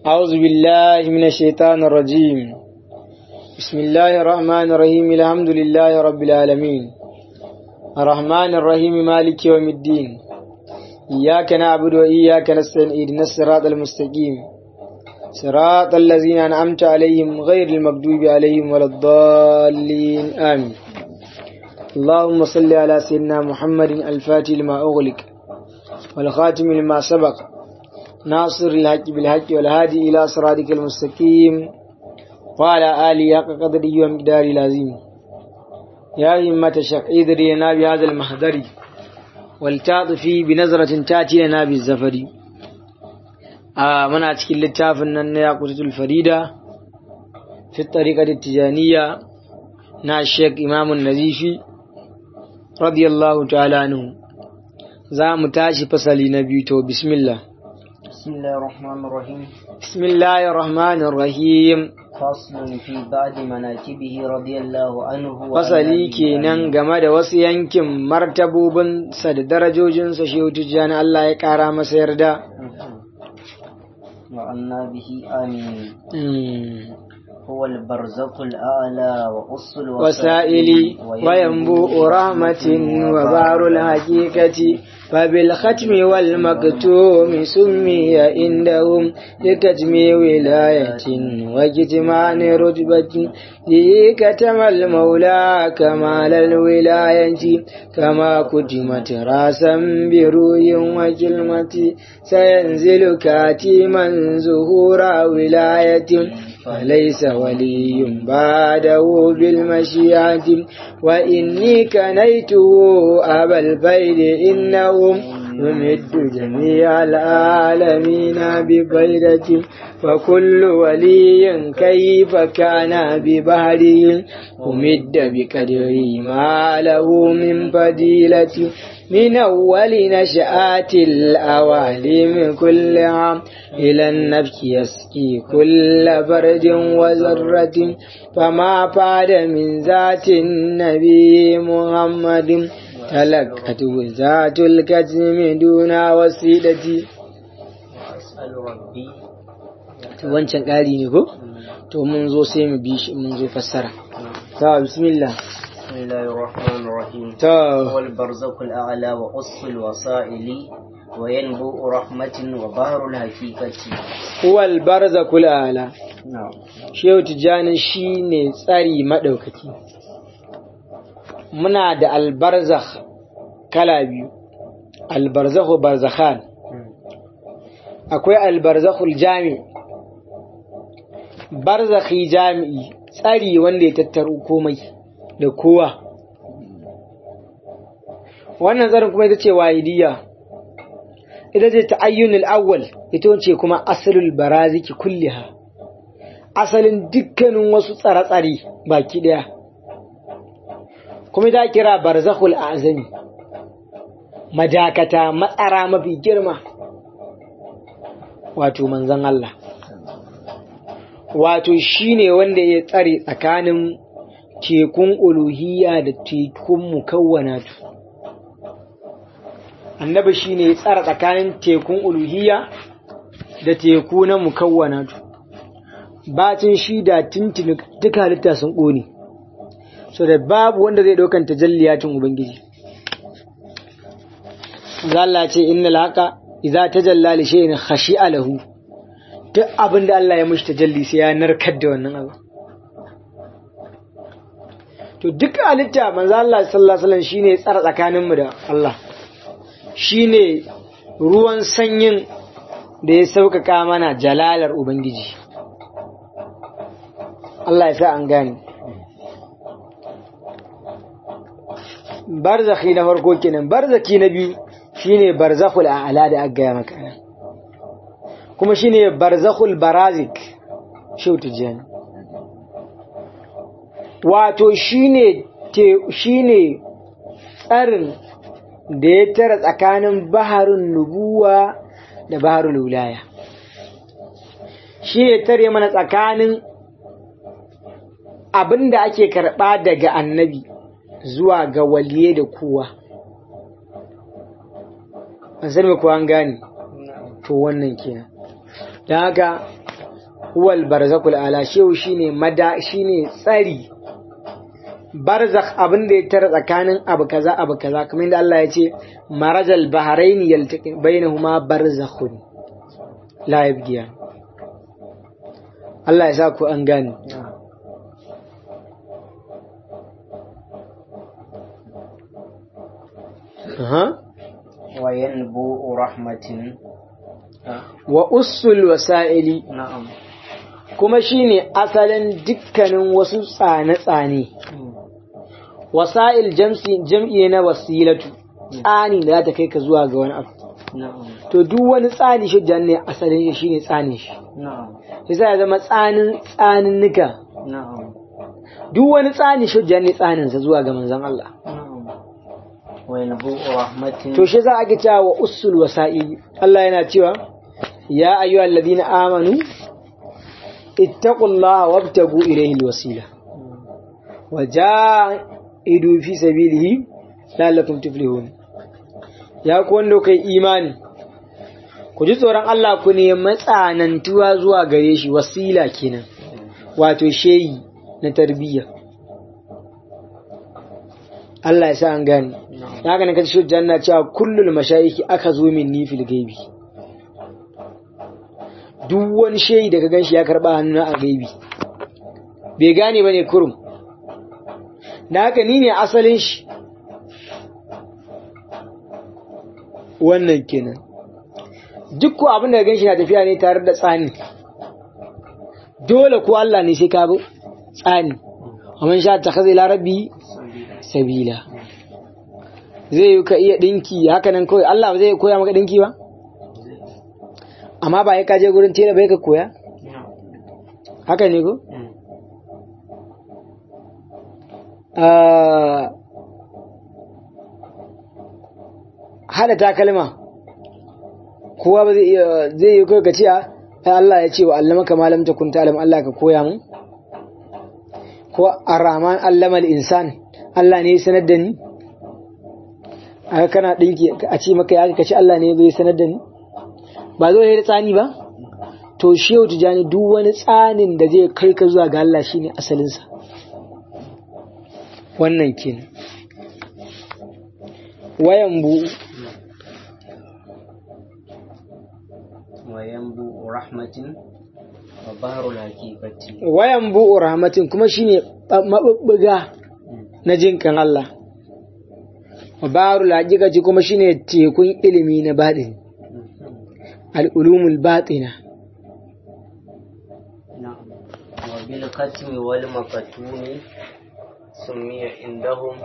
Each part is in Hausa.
أعوذ بالله من الشيطان الرجيم بسم الله الرحمن الرحيم الحمد لله رب العالمين الرحمن الرحيم مالك يوم الدين إياك نعبد وإياك نستعين اهدنا الصراط المستقيم صراط الذين أنعمت عليهم غير المغضوب عليهم ولا الضالين آمين اللهم صل على سيدنا محمد الفاتح لما أغلق والخاتم لما سبق ناصر الحق بالحق والهادي إلى صراطك المستقيم وعلى آله حق قدره ومقداره العظيم يا همة الشق إذري لنا بهذا المحضر والتعطفي بنظرة تأتي لنا بالزفر آه من أتكي اللتاف أن يقصد الفريدة في الطريقة التجانية نا الشيخ إمام النزيفي رضي الله تعالى عنه za mu tashi fasali na biyu to bismillah بسم الله الرحمن الرحيم bismillahir rahmanir rahim فصل في بعض مناكبه رضي الله عنه وعلى fasali آله kenan game da wasu yankin martabobin sa da darajojin sa shehu tijjani Allah ya kara masa yarda وعنا به آمين Mm. هو البرزق الأعلى وقص وسائل وينبوء رحمة وبار الحقيقة فبالختم والمكتوم سمي عندهم لكتم ولاية وكتمان رتبة به كتم المولى كمال الولاية كما كتمت راسا بروي وكلمة سينزل كاتما زهور ولاية فليس ولي بعده بالمشيئة وإني كنيته أبا البيد إنهم يمد جميع العالمين ببيدة فكل ولي كيف كان ببهره أمد بقدره ما له من فضيلة من أول نشآت الأواليم كل عام إلى النبك يسقي كل برد وذرة فما بعد من ذات النبي محمد تلقته ذات الكتم دون وسيلة أسأل ربي wancan ƙari ne ko? to mun zo sai mu bi shi mun zo fassara ta bismillah بسم الله الرحمن الرحيم ta هو البرزق الأعلى وقص الوسائل وينبوء رحمة وبحر الحقيقة huwal barzakul ala نعم shehu tijjani shine tsari madaukaki muna da albarzakh kala biyu albarzakhu barzakhan akwai albarzakhul jami barzakhi jami'i tsari wanda ya tattaro komai da kowa wannan tsarin kuma ita ce wahidiyya ita ce ta'ayyunul awwal ita ce kuma asalul baraziki kulliha asalin dukkanin wasu tsare-tsare baki daya kuma ta kira barzakhul azami madakata matsara mafi girma wato manzon Allah wato shine wanda ya tsare tsakanin tekun uluhiyya da tekun mukawwanatu annabi shine ya tsara tsakanin tekun uluhiyya da teku na mukawwanatu bacin shi da tintini duka halitta sun ƙone so da babu wanda zai ɗaukan tajalliyatin ubangiji Allah ce innal haqa idza tajalla li shay'in khashi'a lahu duk abin da Allah ya mishi tajalli sai ya narkar da wannan abu to duk halitta manzo Allah sallallahu alaihi wasallam shine tsara tsakanin mu da Allah shine ruwan sanyin da ya sauƙaƙa mana jalalar ubangiji Allah ya sa an gane barzakhi na farko kenan barzaki na biyu shine barzakhul a'la da aka gaya maka nan kuma shine barzakhul barazik shau tijani wato shine te shine tsarin da ya tara tsakanin baharin nubuwa da baharul wilaya shi ya tare mana tsakanin abin da ake karɓa daga annabi zuwa ga waliye da kowa an sani ko an gane to wannan kenan don haka huwal barzakul ala shehu shine mada shine tsari barzakh abin da ya tara tsakanin abu kaza abu kaza kamar yadda Allah ya ce marajal bahrain yaltaqi bainahuma barzakhun la yabghiya Allah ya sa ku an gane Aha. وينبوء رحمة wa usul wasa'ili نعم kuma shine asalin dukkanin wasu tsane-tsane wasa'il jamsi jam'i na wasilatu tsani da za ta kai ka zuwa ga wani abu نعم to duk wani tsani shi ne asalin shi shine tsanin shi نعم sai ya zama tsanin tsanin nika نعم duk wani tsani shi ne tsanin sa zuwa ga manzon Allah نعم وينبوء رحمة to shi za a ga cewa wa usul wasa'ili Allah yana cewa ya ayyuhal ladina amanu ittaqullaha wabtagu ilayhi alwasila wajahidu fi sabilihi la'allakum tuflihun ya ku wanda kai imani ku ji tsoron Allah ku ne matsanantuwa zuwa gare shi wasila kenan wato sheyi na tarbiyya Allah ya sa an gane ya haka ne kace shi janna cewa kullul mashayiki aka zo min ni fil gaibi duk wani shehi da ka ganshi ya karba hannu a gaibi bai gane bane kurum da haka ni ne asalin shi wannan kenan duk ko abin da ka ganshi na tafiya ne tare da tsani dole ko Allah ne sai ka bi tsani ومن شاء اتخذ الى ربه sabila zai yi ka iya dinki haka nan kawai Allah ba zai koya maka dinki ba amma ba ya kaje gurin tela bai ka koya haka ne ko Ah, hada takalma kowa ba zai iya zai yi kawai ka ce ai Allah ya ce wa allamaka ma lam takun ta'lam Allah ka koya mun ko ar-rahman allama al-insan Allah ne ya sanar da ni aka kana dinki a ce maka ya kace Allah ne ya sanar da ni ba zo da tsani ba to shehu tijani duk wani tsanin da zai kai ka zuwa ga Allah shine asalin sa wannan kenan wayan bu وينبوء رحمة وبحر الحقيقة wayan bu rahmatin kuma shine mabubbuga na jinkan Allah wa barul haqiqati kuma shine tekun ilimi na baɗin al-ulumul batina نعم وبالختم والمكتوم سمي عندهم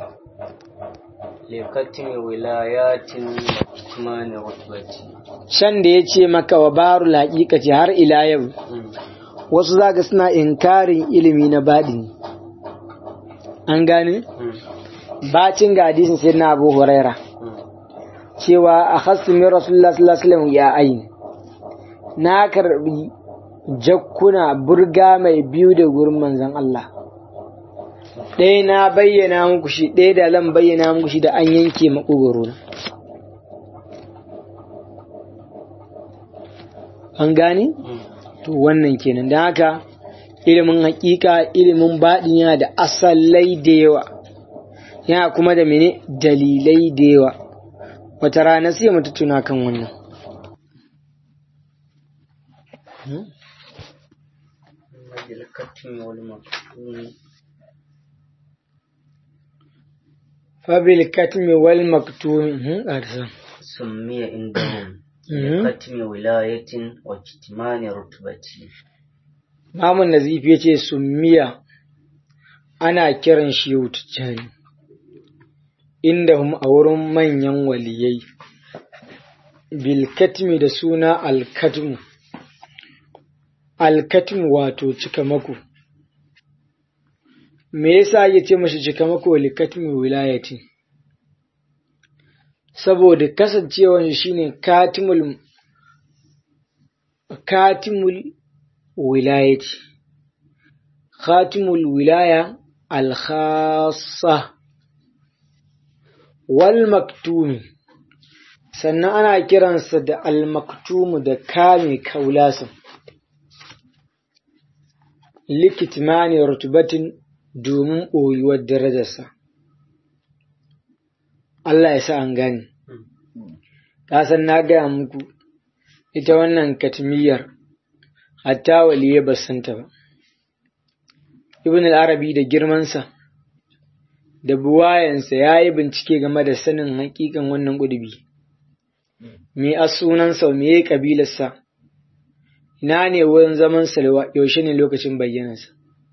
لختم ولايات وكتمان رتبة shan da ya ce maka wa barul haqiqati har ila yau wasu zaga suna inkarin ilimi na baɗini an gane bacin ga hadisin sai na abu huraira cewa a hasu min rasulullah sallallahu alaihi wasallam ya ayin na karbi jakkuna burga mai biyu da gurin manzon Allah ɗaya na bayyana muku shi ɗaya da lan bayyana muku shi da an yanke makogoro na an gane to wannan kenan da haka ilimin hakika ilimin baɗin yana da asalai da yawa yana kuma da mene dalilai da yawa wata rana sai mu tattuna kan wannan وبالختم والمكتوم fabil katmi wal maktum hmm, arsa. سمي عندهم Mhm. لختم ولاية وكتمان رتبة Mamun Nazifi ya ce summiya ana kiran shi yau tijjani inda hum a wurin manyan waliyai bilkatmi da suna alkatmu alkatmu wato cikamako me yasa ya ce mashi cikamako likatmi wilayati saboda kasancewar shi shine katimul katimul wilayati khatimul wilaya al-khassa wal maktumi sannan ana kiransa da al-maktumu da kame kaulasan likitmani rutubatin domin ɓoyuwar darajarsa Allah ya sa an gane san na gaya muku ita wannan katmiyar hatta waliye ba santa ba ibn al-arabi da girmansa da buwayensa ya yi bincike game da sanin hakikan wannan ƙudubi me a sunansa me ya ƙabilarsa ina ne wurin zaman salwa yaushe ne lokacin bayyanarsa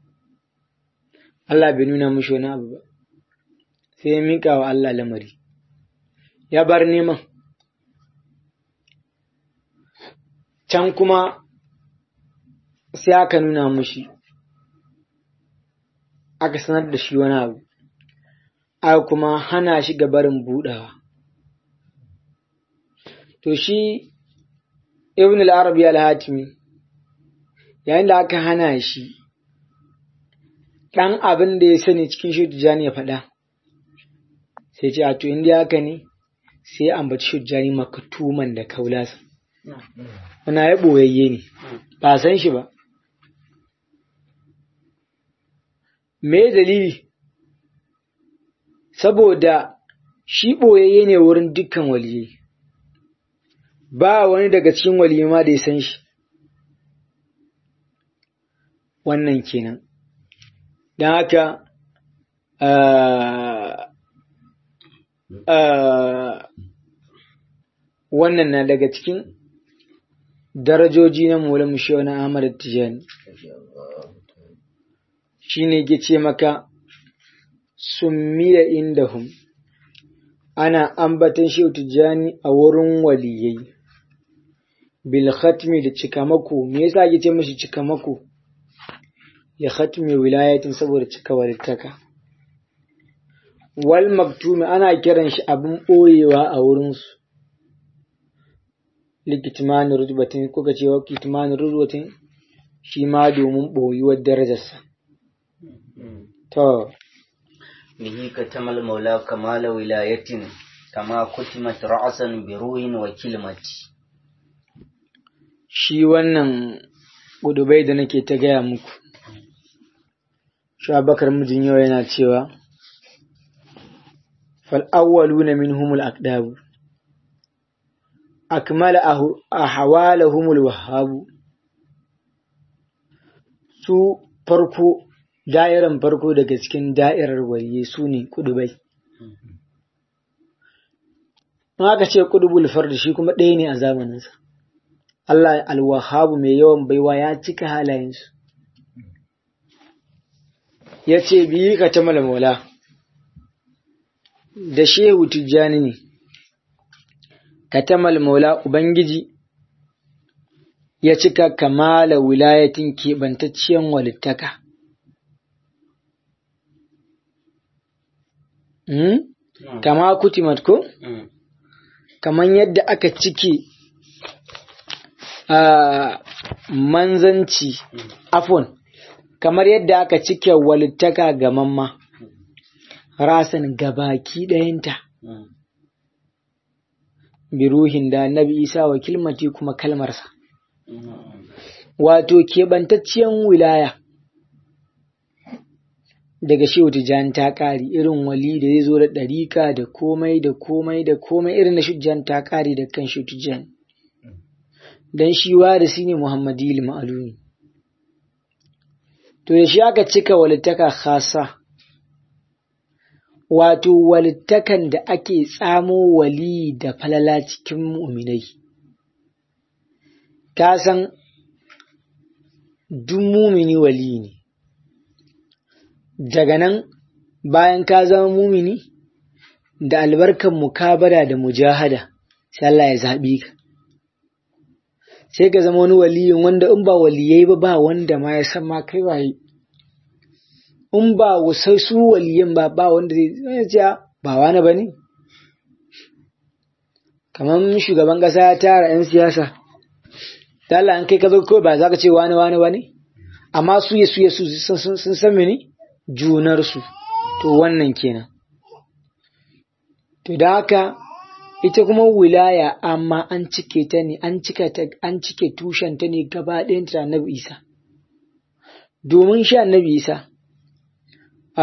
Allah bai nuna mushi wani abu ba sai ya miƙa wa Allah lamari ya bar neman can kuma sai aka nuna mushi aka sanar da shi wani abu aka kuma hana shi gabarin buɗawa to shi ibn al-arabi al-hatimi yayin da aka hana shi ɗan abin da ya sani cikin shujjani ya faɗa sai ce a to inda haka ne sai ambaci shujjani makatuman da kaulasa wana ya ɓoyayye ne ba san shi ba me dalili saboda shi ɓoyayye ne wurin dukkan waliyai ba wani daga cikin waliyai ma da ya san shi wannan kenan don haka wannan na daga cikin darajoji na Maulana Mushewa na Ahmad Tijani shi ne ke ce maka summiya indahum ana ambatan Shehu Tijani a wurin waliyai bil khatmi da cikamako me yasa ake ce mashi cikamako ya khatmi wilayatin saboda cika walittaka wal maktumi ana kiran shi abin ɓoyewa a wurinsu likitmanin rutubatin kuka ce wa kitmanin rutubatin shi ma domin ɓoyuwar darajarsa to bihi katamal maula kamala wilayatin kama kutimat ra'asan bi ruhin wa kilmati shi wannan gudubai da nake ta gaya muku Shabakar mijin yau yana cewa, Fal'awwalu min humul akdabu, akmala a hawala humul wahabu, su farko, da'iran farko daga cikin da'irar waliye su ne kudubai. aka ce kudubul farda shi kuma ɗaya ne a zamaninsa. Allah alwahabu mai yawan baiwa ya cika halayensu. ya ce biyi ka ta maula da shehu tijjani ne ka ta maula ubangiji ya cika kamala wilayatin keɓantacciyar walittaka kama kutimat ko kaman yadda aka cike a manzanci afon kamar yadda aka cike walittaka ga mamma rasan gabaki ɗayanta biruhin da annabi isa wa kilmati kuma kalmarsa wato keɓantacciyar wilaya daga shehu tijjani ta ƙari irin wali da zai zo da ɗarika da komai da komai da komai irin na shujjan ta ƙari da kan shehu tijjani don shi warisi ne muhammadi ma'alumi to da shi aka cika walittaka khasa wato walittakan da ake tsamo wali da falala cikin mu'minai ka san duk mumini wali ne daga nan bayan ka zama mumini da albarkan mukabara da mujahada sai Allah ya zaɓi ka sai ka zama wani waliyin wanda in ba waliyai ba ba wanda ma ya san ma kai waye in ba wasu su waliyan ba ba wanda zai ce ba wani ba ne kamar shugaban ƙasa ya tara 'yan siyasa Allah an kai ka zo kawai ba za ka ce wani wani ba ne amma su ya su ya su sun san mene junarsu to wannan kenan to da haka ita kuma wilaya amma an cike ta ne an cika ta an cike tushen ta ne gaba ɗayan ta annabi Isa domin shi annabi isa a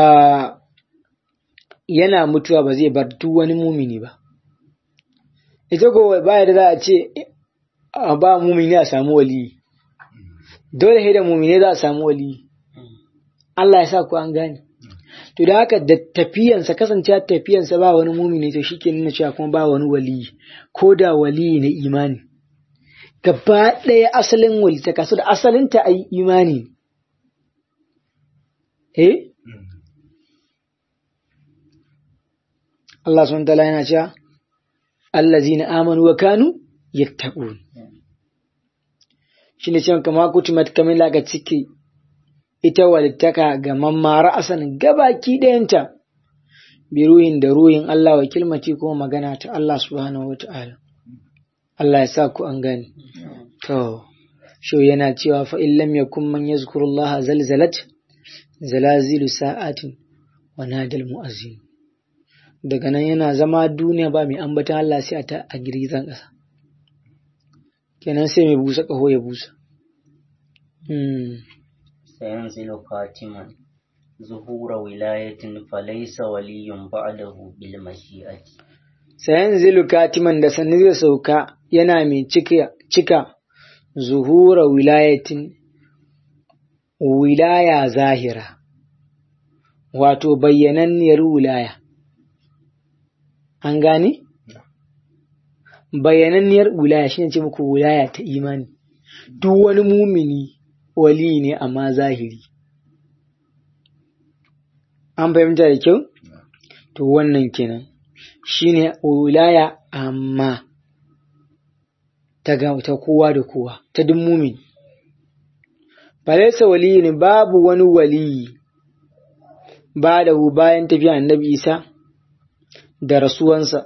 yana mutuwa ba zai bar duk wani mumini ba ita ko baya da za a ce a ba mumini a samu waliyi dole sai da mumini za a samu waliyi Allah ya sa ku an gane to da haka da tafiyansa kasancewa tafiyansa ba wani mumini to shi ke nuna cewa kuma ba wani waliyi ko da waliyi na imani gaba ɗaya asalin walita kasu da asalinta a yi imani eh Allah sun tala yana cewa allazina amanu wa kanu yattaqun shine cewa kama kutumat kamar laga ciki ita walittaka ga mammara asan gabaki ɗayanta bi ruhin da ruhin Allah wa kilmati kuma magana ta Allah subhanahu wata'ala Allah ya sa ku an gani to sho yana cewa fa in lam yakun man yazkurullaha zalzalat zalazilu sa'atin wa nadal mu'azzin daga nan yana zama duniya ba mai ambatan Allah sai a ta a girgizan ƙasa kenan sai mai busa ƙaho ya busa سينزل خاتما ظهور ولاية فليس ولي بعده بالمشيئة sayanzilu katiman da sannu zai sauka yana mai cika, cika zuhura wilayatin wilaya zahira wato bayyananniyar wilaya an gane? bayyananniyar wilaya shine ce muku wilaya ta imani duk wani mumini wali ne amma zahiri an fahimta da kyau to wannan kenan shine wilaya amma ta ga ta kowa da kowa ta duk mumin falaisa wali ne babu wani wali ba da bayan tafiya annabi isa da rasuwansa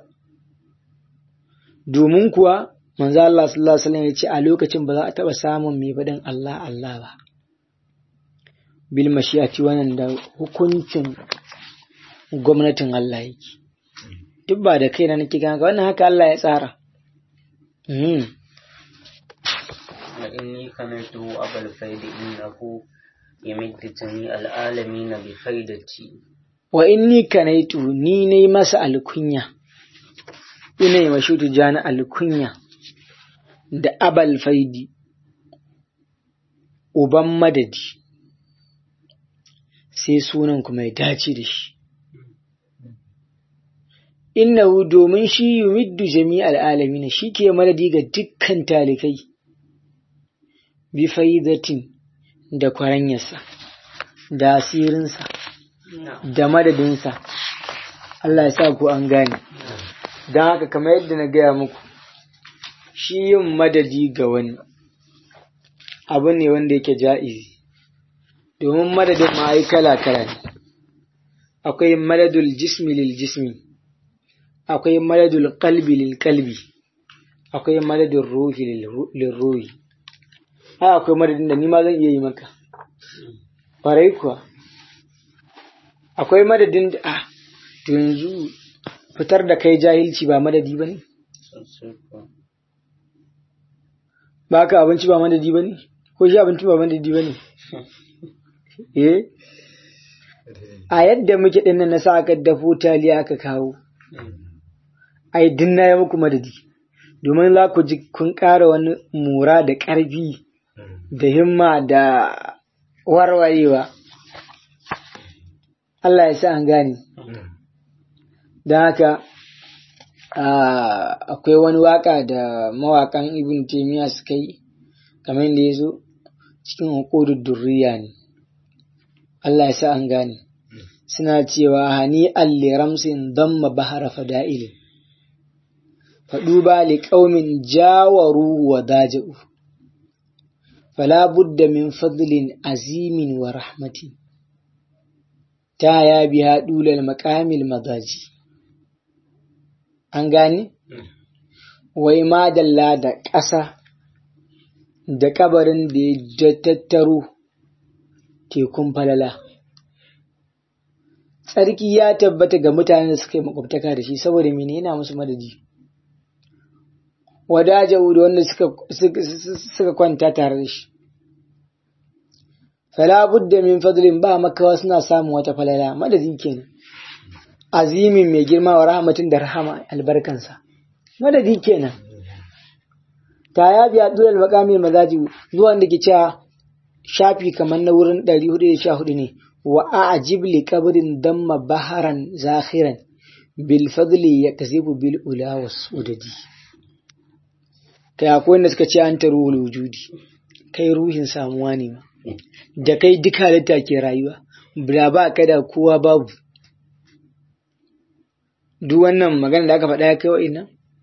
domin kuwa manzo Allah sallallahu alaihi wasallam ya ce a lokacin ba za a taba samun mai faɗin Allah Allah ba bil mashi'ati wannan da hukuncin gwamnatin Allah yake duk ba da kaina nake ganga wannan haka Allah ya tsara وإني كنته أبا الفيد إنه يمد جميع العالمين بفيدتي wa inni kanaitu ni ne masa alkunya ina yi mashutu jani alkunya da abal faidi uban madadi sai sunan kuma ya dace da shi innahu domin shi yumiddu jami'al alamin shi ke madadi ga dukkan talikai bi faidatin da kwaranyarsa da asirinsa da madadinsa Allah ya sa ku an gane don haka kamar yadda na gaya muku shi yin madadi ga wani abu ne wanda yake ja'izi domin madadin ma ai kala-kala ne akwai madadul jismi lil jismi akwai madadul qalbi lil qalbi akwai madadul ruhi lil ruhi ai akwai madadin da ni ma zan iya yi maka farai kuwa akwai madadin da a to yanzu fitar da kai jahilci ba madadi ba ne ba ka abinci ba madadi ba ne ko shi abinci ba madadi ba ne eh a yadda muke ɗin na sa aka dafo taliya aka kawo ai din na yi muku madadi domin za ku ji kun ƙara wani mura da ƙarfi da himma da warwarewa Allah ya sa an gane don haka akwai wani waka da mawakan ibn taimiyya suka yi kamar yadda ya zo cikin hukudur durriya ne Allah ya sa an gane suna cewa hani alli ramsin damma bahara fada'ili faɗu ba li ƙaumin jawaru wa daja'u fala budda min fadlin azimin wa rahmati ta ya biya dulal makamil mazaji an gane wai madalla da ƙasa da kabarin da ya tattaro tekun falala tsarki ya tabbata ga mutanen da suka yi makwabtaka da shi saboda mene yana musu madadi wadajawu da wanda suka kwanta tare da shi fala budda min fadlin ba makawa suna samun wata falala madadi kenan azimin mai girma wa rahmatin da rahama albarkansa madadi kenan ta ya biya dulal maqamil mazaji zuwa da ke cewa shafi kamar na wurin 414 ne wa a'jib li qabrin damma baharan zakhiran bil fadli yakzibu bil ula was udadi kai akwai wanda suka ce an taruhul wujudi kai ruhin samuwa ne ma da kai duk halitta ke rayuwa da ba ka da kowa babu duk wannan magana da aka faɗa ya kai wa'in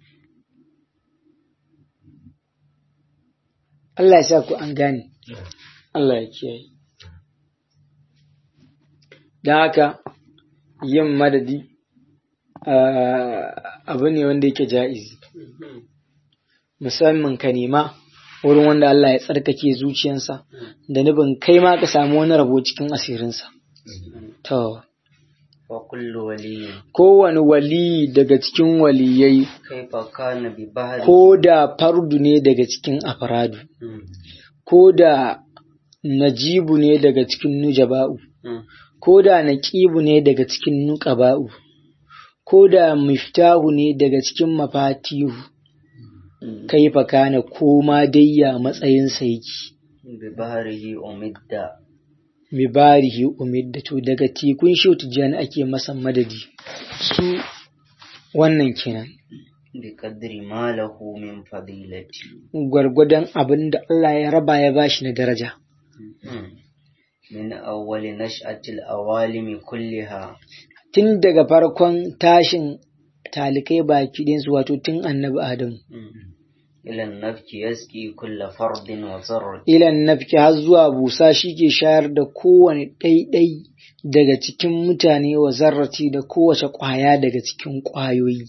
Allah ya sa ku an gane Allah ya kiyaye don haka yin madadi abu ne wanda yake ja'izi musamman ka nema wurin wanda Allah ya tsarkake zuciyansa da nufin kai ma ka samu wani rabo cikin asirinsa. To, wa kullu waliyin kowane wali daga cikin waliyai kaifa kana bi bahri ko da fardu ne daga cikin afradu, Mm, ko da najibu ne daga cikin nujaba'u, mm, ko da naƙibu ne daga cikin nuƙaba'u, ko da miftahu ne daga cikin mafatihu, mm. kaifa kana koma dayya matsayinsa yake. bi bahrihi umidda mibarihi umiddatu daga tekun shi tijjani ake masa madadi su wannan kenan bi qadri ma lahu min fadilati gwargwadon abin da Allah ya raba ya bashi na daraja Mm. min awwali nash'atil awalimi kulliha tun daga farkon tashin talikai baki ɗinsu wato tun annabi Adamu Mm. ila nafki yaski kulla fardin wa zarr ilan nafki har zuwa busa shi ke shayar da kowane ɗaiɗai daga cikin mutane wa zarrati da kowace ƙwaya daga cikin ƙwayoyi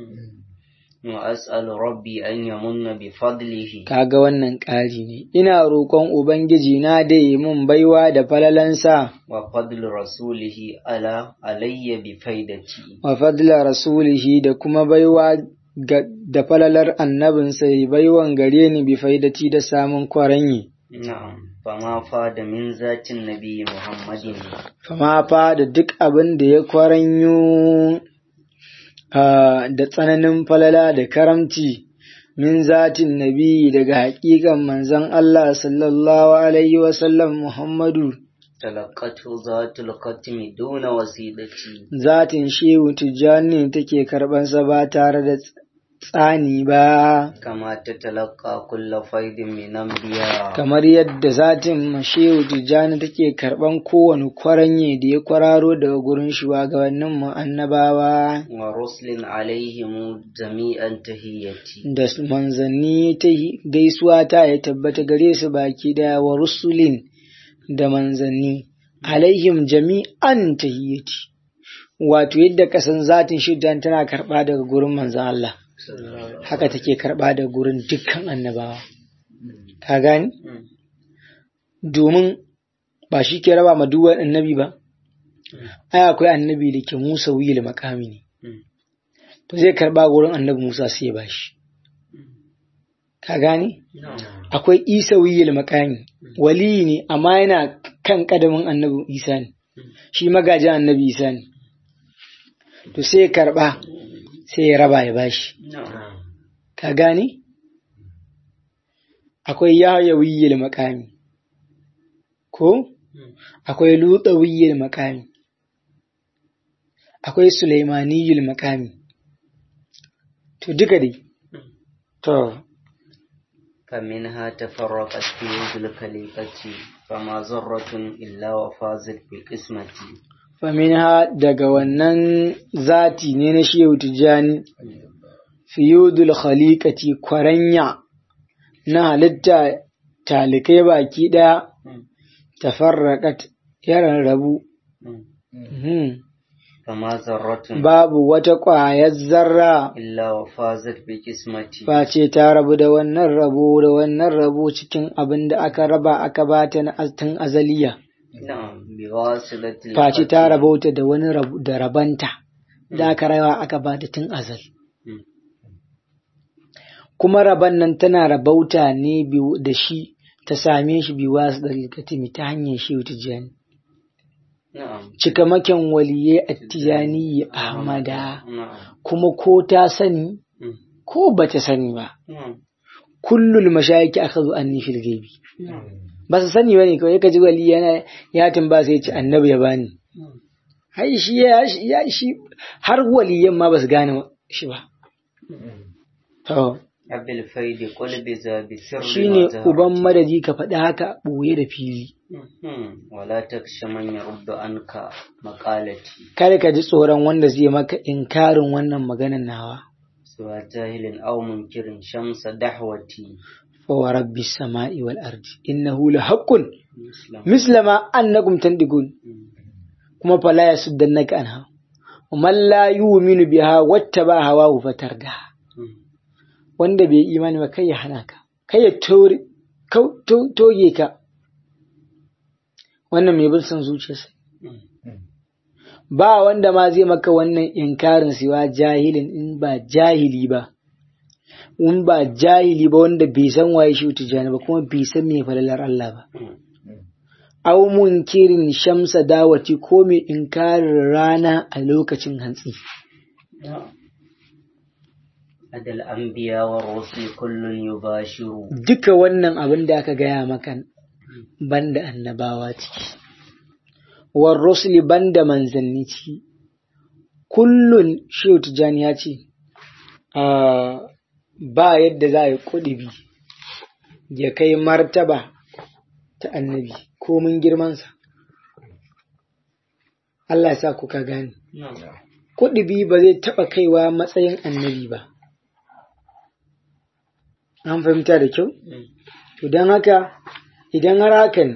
wa as'alu rabbi an yamunna bi fadlihi kaga wannan ƙari ne ina roƙon ubangiji na da yi mun baiwa da falalansa wa fadlu rasulihi ala alayya bi faidati wa fadla rasulihi da kuma baiwa ga- da falalar annabinsa ya baiwan gare ni bi faidati da samun kwaranyi na'am fama fada min zatin nabi muhammadin fama fa da duk abin da ya kwaranyo ah, da tsananin falala da karamci min zatin nabi daga haƙiƙan manzon Allah sallallahu alaihi wasallam Muhammadu talaqatu zatul qatmi duna wasidati zatin shehu tijjani take karɓansa ba tare da tsani ba kama ta talaqqa kulla faidin min anbiya kamar yadda zatin shehu tijjani take karɓan kowane kwaranye da ya kwararo daga gurin shugabannin mu annabawa wa ruslin alaihim jami'an tahiyyati da su manzanni ta yi- gaisuwa ta ya tabbata gare su baki daya wa rusulin da manzanni alaihim jami'an tahiyyati wato yadda kasan zatin shiddan tana karɓa daga gurin manzan Allah haka take karɓa daga gurin dukkan annabawa ka gani Mm. domin ba shi ke raba ma duwan annabi ba ai akwai annabi da ke musa wuyil makami ne Mm. to zai karɓa gurin annabi musa sai ya bashi ka gani akwai isa wuyil makami waliyi ne amma yana kan kadamin annabi isa ne shi magajin annabi isa ne to sai ya karɓa sai ya raba ya bashi na'am ka gane? Akwai Yahayawiyyar makami, ko? Akwai Lutsawiyyar makami, akwai Sulaimaniyyar makami. To, duka dai. To, فمنها تفرقت في ذي الخليقة فما ذرة إلا وفازت بالقسمة faminha daga wannan zati ne na Shehu Tijjani, fiyudul khaliqati kwaranya na halitta talikai baki ɗaya, tafarraƙat yaran rabu. Mhm. فما ذرة babu wata ƙwayar zarra إلا وفازت بالقسمة face ta rabu da wannan rabo da wannan rabo cikin abin da aka raba aka bata na tun azaliya نعم بواصلة face ta القتل. rabauta da wani rabu da rabanta da aka rawa aka bata tun azal Mm. kuma raban nan tana rabauta ne biyu da shi ta same shi bi wasu ɗari katimi ta hanyar shi tijjani na'am cikamakin waliye attijani ahmada na'am kuma ko ta sani Mm. ko ba ta sani ba na'am kullul mashayiki aka zo an fil gaibi na'am ba su sani bane kawai ka ji wali yana ya tamba sai ya ce annabi ya bani na'am hai shi ya ya shi har waliyan ma ba su gane shi ba to abil faidi qulbi za bi sirri shine wa zahar. uban madadi ka faɗi haka ɓoye da fili Mhm. wala taksha man yaruddu anka maqalati kada ka ji tsoron wanda zai maka inkarin wannan maganar nawa suwa jahilin aw munkirin shamsa dahwati fa wa rabbi samai wal ardi innahu la haqqun Muslim. mislama annakum tandigun Mm. kuma fala yasuddannaka anha man la yu'minu biha wattaba hawahu fatarda Mm. wanda bai imani ba kai ya hana ka kai ya tore kau- to- toge ka wannan mai bin son zuciyarsa Mm. ba wanda ma zai maka wannan inkarin siwa jahilin in ba jahili ba in ba jahili ba wanda bai san waye shi tijani ba kuma bai san me falalar Allah ba Mm. aw munkirin shamsa dawati ko mai inkarin rana a lokacin hantsi adal anbiya wa rusul kullun yubashiru duka wannan abin da aka gaya maka banda annabawa ciki war rusuli banda manzanni ciki kullun shehu tijani ya ce ah, ba yadda za a yi kudubi ya kai martaba ta annabi komin girmansa Allah ya sa kuka gane kudubi ba zai taɓa kaiwa matsayin annabi ba an fahimta da kyau Mm. To don haka idan har hakan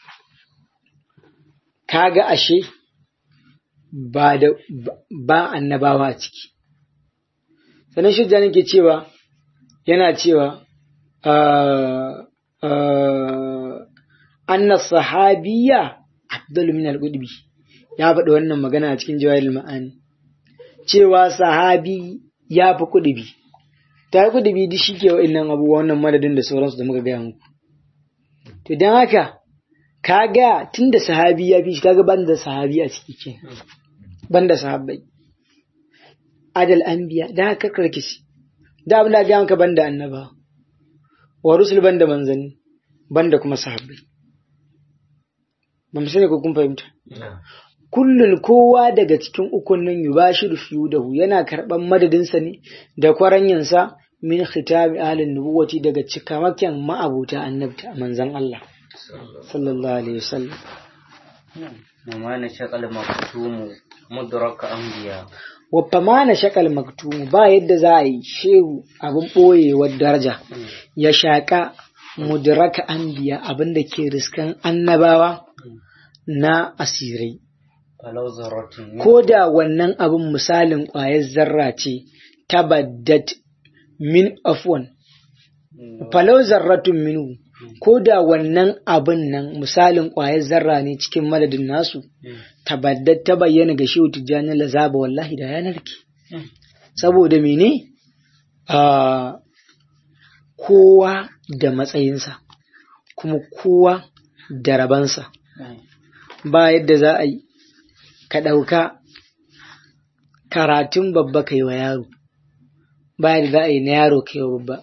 kaga ashe ba da ba annabawa a ciki. Sannan shidda nake cewa yana cewa ah, ah, anna sahabiya afdalu min al-qudbi ya faɗi wannan magana a cikin jawahirul ma'ani cewa sahabi ya fi kudubi ta yi kudubi duk shi ke wa'innan abubuwa wannan madadin da sauransu da muka gaya muku to don haka kaga tun da sahabi ya fi shi kaga ban da sahabi a ciki ke ban da sahabbai adal anbiya da haka karkisi da abin da ga maka ban da annaba wa rusul ban da manzanni ban da kuma sahabbai ba mu sani ko kun fahimta kullun kowa daga cikin ukun nan yubashiru fiyudahu yana karban madadinsa ne da kwaranyansa min khitami ahlin nubuwati daga cikamakin ma'abuta annabta manzon Allah sallallahu alaihi wasallam وما نشق المكتوم مدرك أنبياء wa famana shakal maktumu ba yadda za a yi shehu abin ɓoyewar daraja ya shaƙa mudraka anbiya abin da ke riskan annabawa na asirai فلو ذرة ko da wannan abin misalin ƙwayar zarra ce tabaddat min afwan falau zarratun minu ko da wannan abin nan misalin ƙwayar zarra ne cikin madadin nasu tabaddat ta bayyana ga shehu tijjani lazaba wallahi da yanar ki saboda mene a kowa da matsayinsa kuma kowa da rabansa ba yadda za a yi ka ɗauka karatun babba kai wa yaro ba yadda za a yi na yaro kai wa babba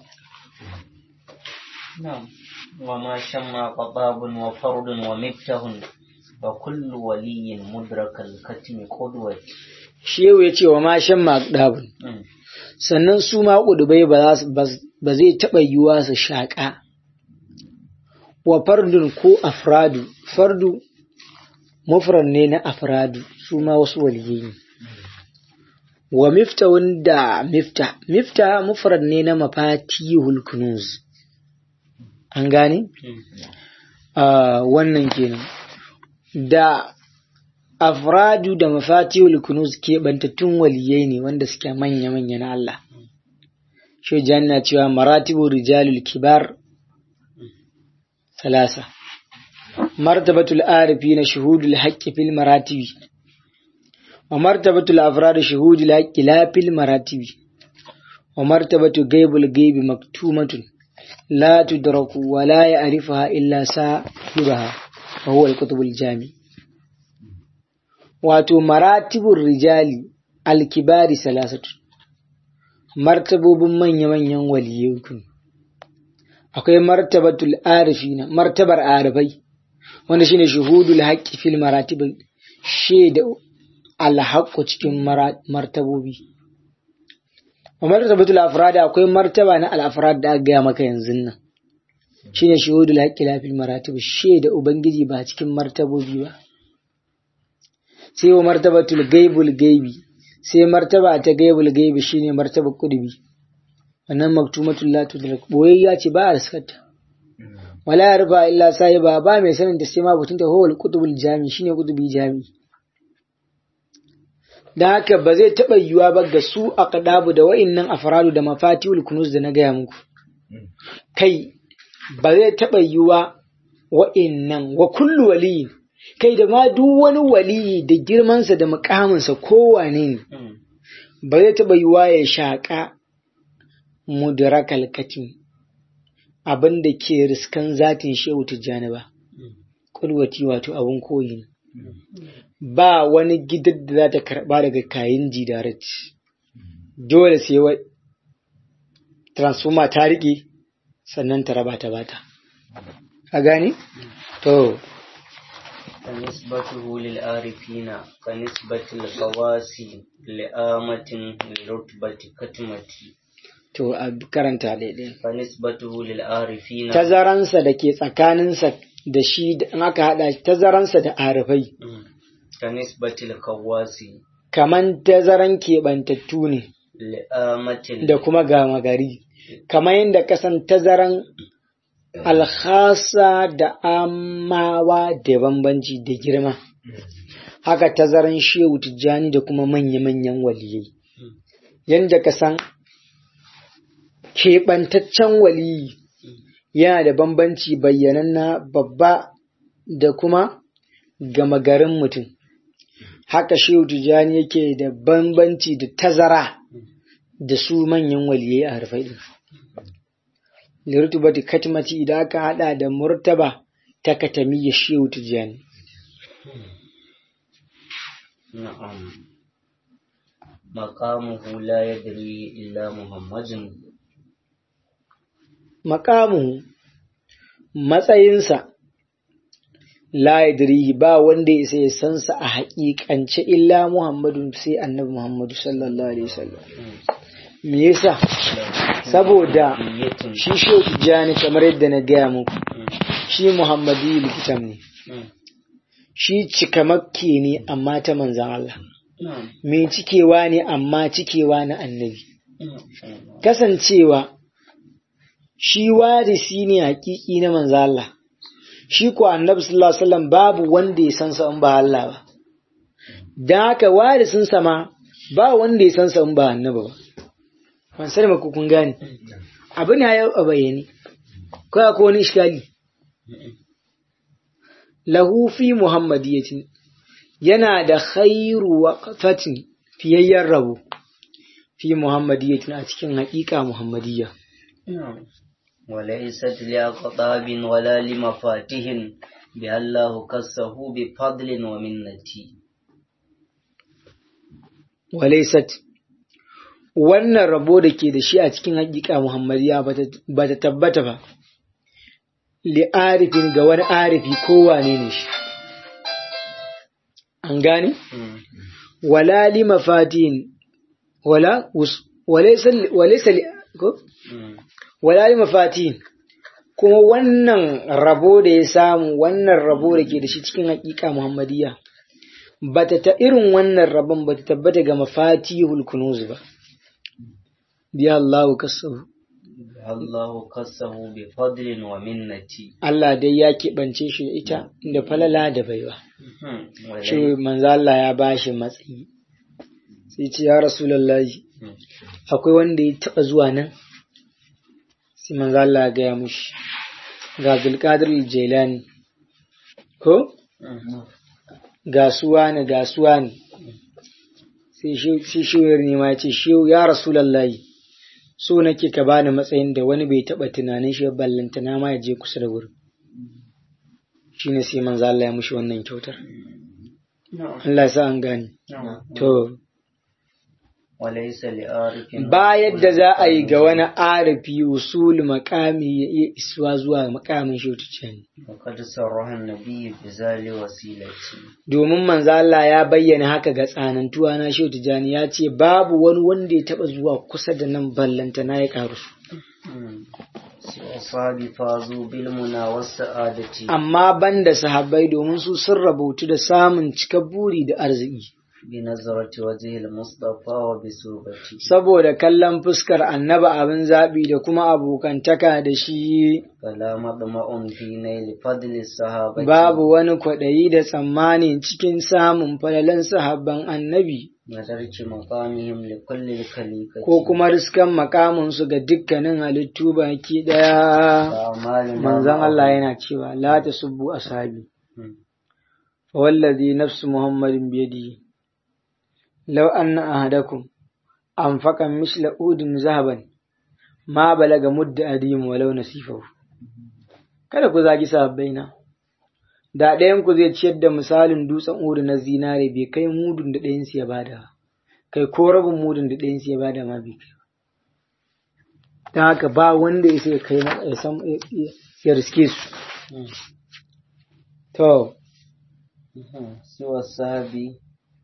نعم وما شمع قطاب وفرد ومفتح وكل ولي مدرك الكتم قدوة shehu ya ce wa ma shan maɗabun مم. sannan su ma ƙudubai ba za su- bas- ba zai taɓa yiwuwa su shaƙa wa fardun ko afradu fardu mufrad ne na afradu su ma wasu waliyai ne wa miftahun da mifta mifta mufrad ne na mafatihul kunuz an gane مم. Ah, wannan kenan da afradu da mafatihul kunuz keɓantattun waliyai ne wanda suke manya-manya na Allah shi na cewa maratibu rijalul kibar salasa martabatul arifi na shuhudul haqqi fil maratibi wa martabatul afrad shuhudul haqqi la fil maratibi wa martabatu gaibul gaibi maktumatun لا تدرك ولا يعرفها إلا صاحبها وهو الكتب الجامع wato maratibun rijali alkibari salasatu martabobin manya-manyan waliyai akwai martabatul arifina martabar arifai wanda shine shuhudul haqqi fil maratib shaida alhaqqu cikin martabobi wa martabatul afrad akwai martaba na al-afrad da aka gaya maka yanzu nan shine shuhudul haqqi la fil maratib shaida ubangiji ba cikin martabobi ba sai wa martabatul gaibul gaibi sai martaba ta gaibul gaibi shine martabar kudubi wannan maktumatul la tudrak boyayya ce ba a riskata wala yarfa illa sahiba ba mai sanin da sai ma butun ta huwal qutubul jami shine qutubi jami da haka ba zai taba yiwa ba ga su aqdabu da wa'innan afradu da mafatihul kunuz da na gaya muku kai ba zai taba yiwa wa'innan wa kullu waliyin kai da ma duk wani waliyi da girmansa da mukaminsa kowane ne ba zai taba yiwa ya shaka mudrakal katim abin da ke riskan zatin shehu tijjani ba kulwati wato abin koyi ne ba wani gidan da za ta karba daga kayan jidarat dole sai wa transformer ta riƙe sannan ta raba ta bata a gani to فنسبته للعارفين كنسبة الخواص لآمة لرتبة كتمة to a karanta daidai فنسبته للعارفين tazaransa da ke tsakaninsa da shi da in aka haɗa tazaransa da arifai كنسبة الخواص kaman tazaran keɓantattu ne لآمة da kuma gama gari kamar yadda kasan tazaran alhasa da amawa da bambanci da girma haka tazaran shehu tijjani da kuma manya-manyan waliyai yadda ka san keɓantaccen waliyi yana da bambanci bayyananna babba da kuma gama garin mutum haka shehu tijjani yake da bambanci da tazara da su manyan waliyai a harfai din lirtubati katmati idan aka hada da murtaba ta katamiyya shehu tijjani نعم مقامه لا يدري إلا محمد makamu matsayinsa la yadrihi ba wanda ya sai sansa a haƙiƙance illa Muhammadu sai annabi Muhammadu sallallahu alaihi wasallam me yasa saboda shi shehu tijjani kamar yadda na gaya muku shi Muhammadu likitan ne shi cikamakke ne amma ta manzan Allah mai cikewa ne amma cikewa na annabi kasancewa shi warisi ne hakiki na manzo Allah shi ko annabi sallallahu alaihi wasallam babu wanda ya san sa in ba Allah ba dan haka warisin sa ma ba wanda ya san sa in ba annabi ba ban sani ba ku kun gane abin ya yau a bayyane ko akwai wani iskali lahu fi muhammadiyatin yana da khairu waqfatin fiyayyen rabo fi muhammadiyatin a cikin haƙiƙa muhammadiyya وليست لأقطاب ولا لمفاتيح بها الله كسه بفضل ومنتي walaisat wannan rabo da ke da shi a cikin haƙiƙa muhammadiya ba ta tabbata ba li'arifin ga wani arifi kowane ne shi an gane wala li mafatin wala walaisa ko wala li mafatin kuma wannan rabo da ya samu wannan rabo da ke da shi cikin haƙiƙa muhammadiya bata ta irin wannan rabon bata tabbata ga mafatihul kunuz ba biya Allah kasahu Allah kasahu bi fadlin wa minnati Allah dai ya keɓance shi da ita da falala da baiwa shi manzo Allah ya bashi matsayi sai ce ya rasulullahi akwai wanda ya taɓa zuwa nan sai manzo Allah ya gaya mushi ga Zulqadir Jailani ko gasuwa ne gasuwa ne sai shi shiwar ne ma ce shi ya rasulallahi so nake ka bani matsayin da wani bai taɓa tunanin shi ballantana ma ya je kusa da wurin shine sai manzo Allah ya mushi wannan kyautar Allah ya sa an gane to وليس لعارف ba yadda za a yi ga wani arifi usul makami ya iya isuwa zuwa makamin shi وقد صرح النبي بذل وسيلتي domin manzo Allah ya bayyana haka ga tsanantuwa na Shehu Tijjani ya ce babu wani wanda ya taba zuwa kusa da nan ballanta na ya karu su وأصحابي فازوا بالمنى والسعادة amma banda sahabbai domin su sun rabautu da samun cikar buri da arziki بنظرة وجه المصطفى وبصوبته saboda kallon fuskar annaba abin zaɓi da kuma abokantaka da shi فلا مطمع في نيل فضل الصحابة babu wani kwaɗayi da tsammani cikin samun falalan sahabban annabi ودرك مقامهم لكل الخليقة ko kuma riskan makaminsu ga dukkanin halittu baki ɗaya وأعمالنا manzon معهم. Allah yana cewa la tasubbu ashabi مم. wallazi nafsu muhammadin biyadihi law anna ahadakum anfaqa misla udin zahaban ma balaga mudda adim walau nasifahu kada ku zagi sahabbaina da ɗayan ku zai ciyar da misalin dutsen udu na zinare bai kai mudun da ɗayan su ya bada ba. kai ko rabin mudun da ɗayan su ya bada ma bai kai ba. don haka ba wanda ya sai kai ma- ya san ya- ya riske su مم. to مم. سوى الصحابي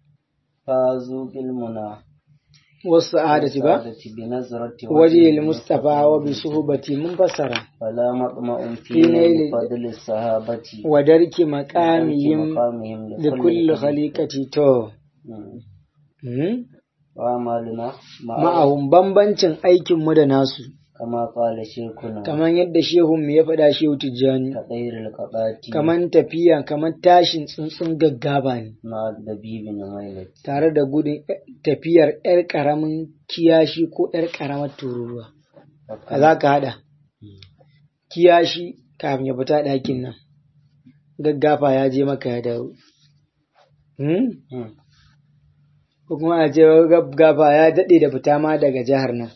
فازوا بالمنى wasu adati ba والسعادة بنظرة waje Mustapha wa bi suhbati mun fassara فلا مطمع في في نيل نيل فضل الصحابة wa darki ودرك maqamihim مقامهم li kulli الخليقة. khaliqati to مم. hmm? وأعمالنا معهم ma'ahum bambancin aikin mu da nasu كما قال شيخنا kamar yadda shehun mu ya faɗa shehu tijjani كطير القطات kamar tafiya kamar tashin tsuntsun gaggaba ne مع الدبيب نميلة tare da gudun tafiyar yar karamin kiyashi ko yar karamar tururuwa a za ka haɗa kiyashi kafin ya fita ɗakin nan gaggafa ya je maka ya dawo hmm? مم. ko kuma a ce gaggafa ya daɗe da fita ma daga jihar nan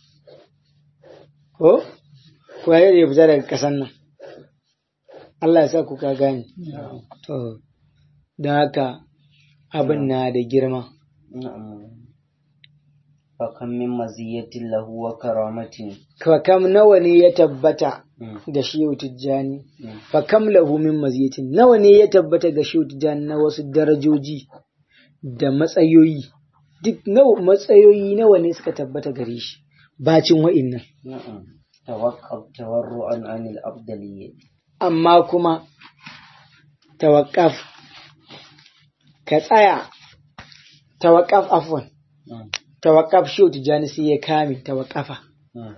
ko ko ya daɗe da fita daga ƙasan nan Allah ya sa ku ka gane to da haka abin na da girma نعم فكم من مزية له وكرامة fa kam nawa ne ya tabbata مم. ga shehu tijjani مم. fa kam lahu min maziyatin nawa ne ya tabbata ga shehu tijjani na wasu darajoji da matsayoyi duk nawa matsayoyi nawa ne suka tabbata gare shi bacin wa'innan نعم توقف تورعا عن الأفضلية amma kuma tawakkaf ka tsaya tawakkaf afwan مم. tawakkaf shehu tijjani sai ya kame tawakkafa مم.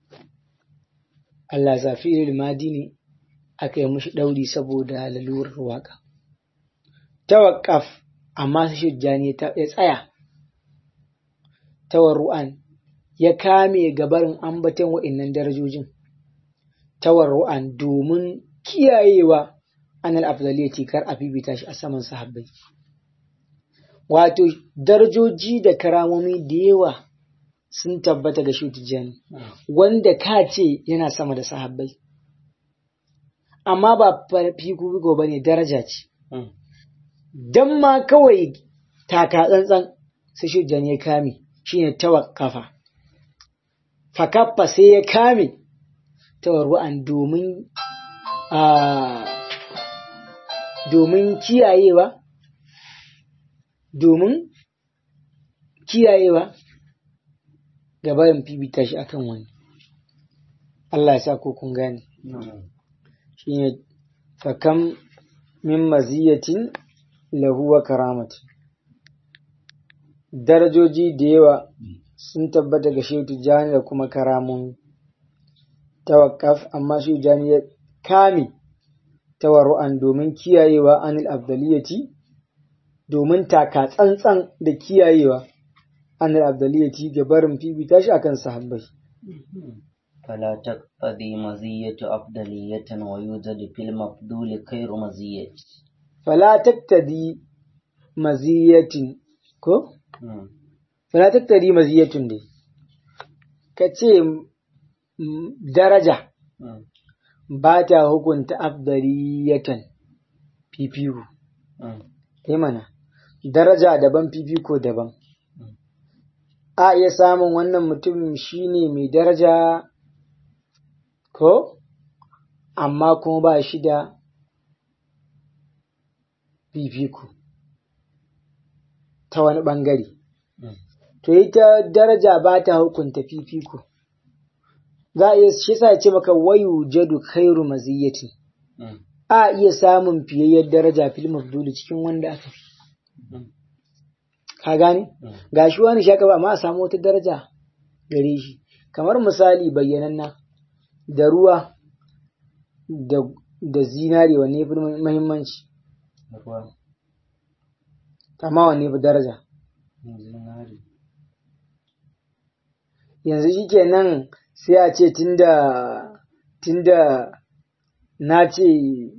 Allah zafi madi ne aka yi mushi ɗauri saboda lalurar waka. Tawakkaf amma sai Shujjani ya tsaya, tawarru'an ya kame gabarin ambaton wa'innan darajojin. Tawarru'an domin kiyayewa anal afdaliyati kar a fifita shi a saman sahabbai. Wato, darajoji da karamomi da yawa sun tabbata ga Shujjani. wanda ka ce yana sama da sahabbai. Amma ba fiko ba ne daraja ce, مم. don ma kawai taka tsantsan sai shujjan ya kame shi ne tawakkafa. Fakaffa sai ya kame tawarru'an domin a domin kiyayewa, domin kiyayewa gabarin fifita shi akan wani. Allah ya sa ko kun gane. نعم Shi ne fakam min maziyatin lahu wa karamati. Darajoji da yawa sun tabbata ga Shehu Tijjani da kuma karamun tawakkaf amma Shehu Tijjani ya kame tawarru'an domin kiyayewa anil afdaliyati domin taka tsantsan da kiyayewa anil afdaliyati ga barin fifita shi akan sahabbai. فلا تقتضي مزية أفضلية ويوجد في المفضول خير مزية Fala taktadi maziyatin ko? مم. Fala taktadi maziyatun dai. ka ce daraja ba ta hukunta afdaliyatan fifiko yi mana daraja daban fifiko daban a iya samun wannan mutumin shine mai daraja ko amma kuma ba shi da fifiko ta wani ɓangare. To ita daraja ba ta hukunta fifiko. Za a iya shi sa ce maka wayu jadu khairu maziyyatin. A iya samun fiyayyar daraja fil mafduli cikin wanda aka fi. Ka gane? Ga shi wani shaka ba ma a samu wata daraja gare shi. Kamar misali bayyananna da ruwa da zinari wanne fi muhimmanci. Amma wanne fi daraja? Yanzu shi kenan sai a ce tunda tunda na ce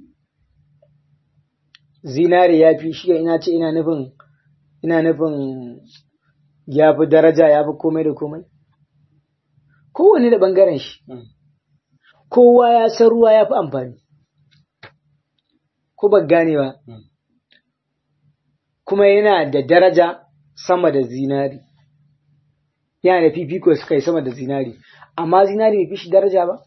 zinari ya fi shi ina ce ina nufin ina nufin ya fi daraja ya fi komai da komai? Kowanne da ɓangaren shi. Kowa ya san ruwa ya fi amfani. Ko ba gane ba. kuma yana da daraja sama da zinari. Yana da fifiko suka yi sama da zinari, amma zinari bai fi shi daraja ba?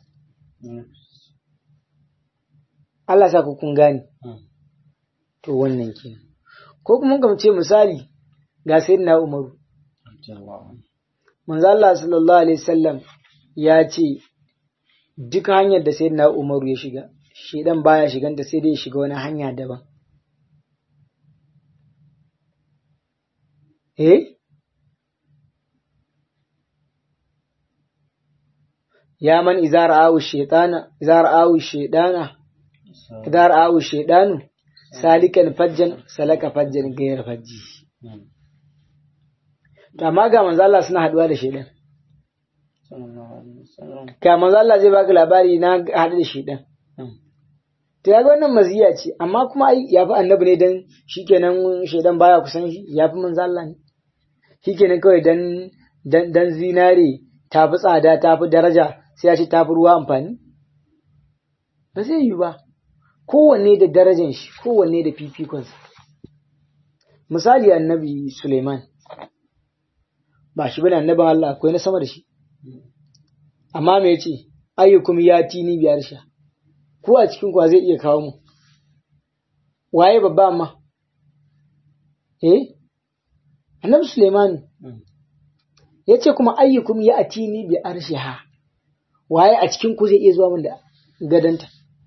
Allah sa ku kun gane. To wannan ke. Ko kuma ga ce misali ga na Umaru. Manzo Allah sallallahu alaihi wasallam ya ce duk hanyar da na Umaru ya shiga, shedan baya shiganta sai dai ya shiga wani hanya daban. Eh? Ya man izar awu shaitana, izar awu shaidana, izar awu shaidanu, salikan fajjan, salaka fajjan gayar fajji. Amma ga manzo Allah suna haduwa da shaidan. Ka manzo Allah zai baka labari na haɗu da shaidan. To ya ga wannan maziya ce, amma kuma ai ya fi annabi ne dan shikenan shaidan baya kusan shi, ya fi manzo Allah ne. Shikenan kawai dan dan dan zinare ta fi tsada ta fi daraja sai ya ce ta fi ruwa amfani? Ba zai yi ba. Kowanne da darajan shi, kowanne da fifikonsa. Misali annabi Suleiman, ba shi bane annabin Allah akwai na sama da shi. Amma me ce, ayyukum ya tini biyar sha. ko a cikin kwa zai iya kawo mu waye babba amma eh annabi Suleiman ya ce kuma ayyukum ya atini bi arshiha waye a cikin ku zai iya zuwa min da gadanta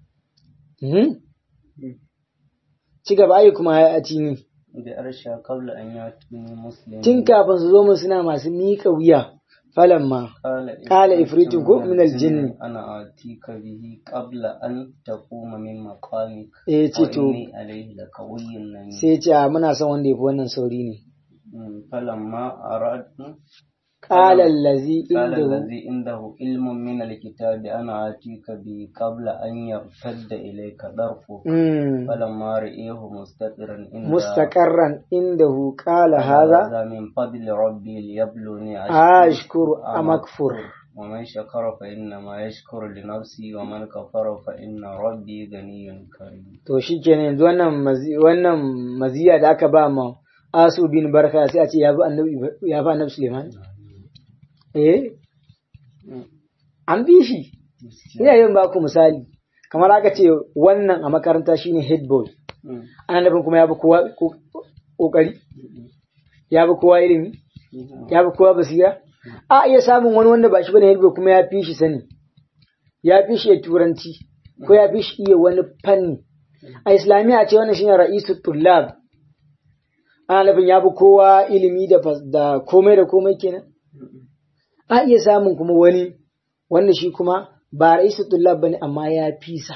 ci gaba ayyukum ya atini bi arshiha qabla an yatuni muslimin tun kafin su zo min suna masu miƙa wuya فلما قال إفريت من الجن أنا آتيك به قبل أن تقوم من مقامك eh ce to وإني عليه لقوي أمين sai ce a muna son wanda ya fi wannan sauri ne فلما أراد قال الذي قال عنده الذي عنده علم من الكتاب أنا آتيك به قبل أن يرتد إليك طرفك مم. فلما رئيه مستقرا عنده مستقرا عنده قال هذا هذا من فضل ربي ليبلوني أشكر أم أكفر ومن شكر فإنما يشكر لنفسه ومن كفر فإن ربي غني كريم to shi kenan yanzu wannan mazi- wannan maziya da aka ba ma asu bin barka sai a ce ya fi annabi ya fi annabi Suleiman eh an bi shi ina yin baku misali kamar aka ce wannan a makaranta shine head boy ana nufin kuma ya fi kowa ko- kokari ya fi kowa ilimi ya fi kowa basira a iya samun wani wanda ba shi bane head boy kuma ya fi shi sani ya fi shi iya turanci ko ya fi shi iya wani fanni a islamiyya ce wannan shine ra'isu tullab ana nufin ya fi kowa ilimi da fas- da komai da komai kenan a iya samun kuma wani wanda shi kuma ba ra'isu tullab bane amma ya fi sa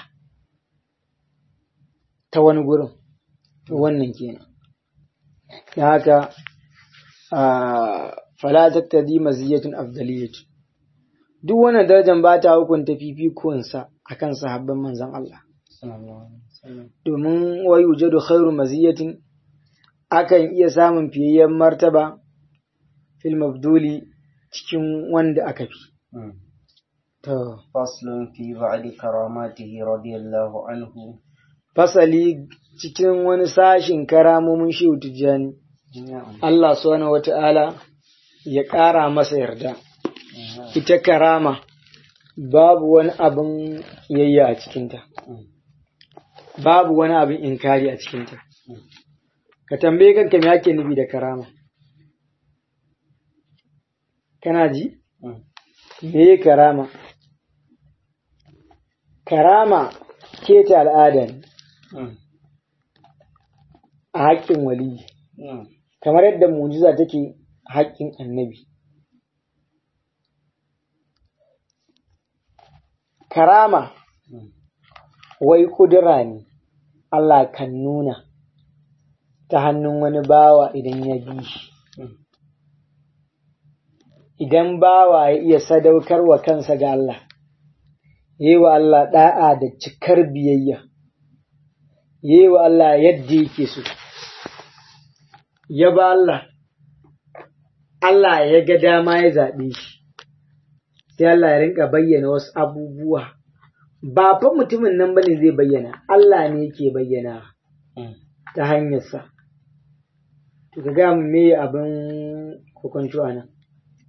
ta wani gurin to wannan kenan da haka a fala tattadi maziyatun afdaliyatu duk wannan darajar ba ta hukunta fifikonsa akan sahabban manzon Allah صلى الله عليه وسلم domin wai wujadu khairu maziyatin akan iya samun fiyayyen martaba fil mabduli cikin wanda aka fi To, فصل في بعد كراماته رضي الله عنه fasali cikin wani sashin karamomin shi tijjani, نعم Allah subhanahu wata'ala ya ƙara masa yarda. Ita karama babu wani abin yayya a cikinta, babu wani abin inkari a cikinta. Ka tambaye kanka me ake nufi da karama. Kana ji? Me karama? Karama keta al'ada ne a haƙƙin waliyi, kamar yadda mujiza take haƙƙin annabi. Karama wai ƙudura ne Allah kan nuna ta hannun wani bawa idan ya bi shi. Idan bawa ya iya sadaukarwa kansa ga Allah, yi wa Allah ɗa'a da cikar biyayya, yi wa Allah yadda yake so, ya ba Allah, Allah ya ga dama ya zaɓe shi, sai Allah ya rinka bayyana wasu abubuwa, ba fa mutumin nan bane zai bayyana, Allah ne yake bayyana ta hanyarsa. To ka ga me abin hukunci a nan?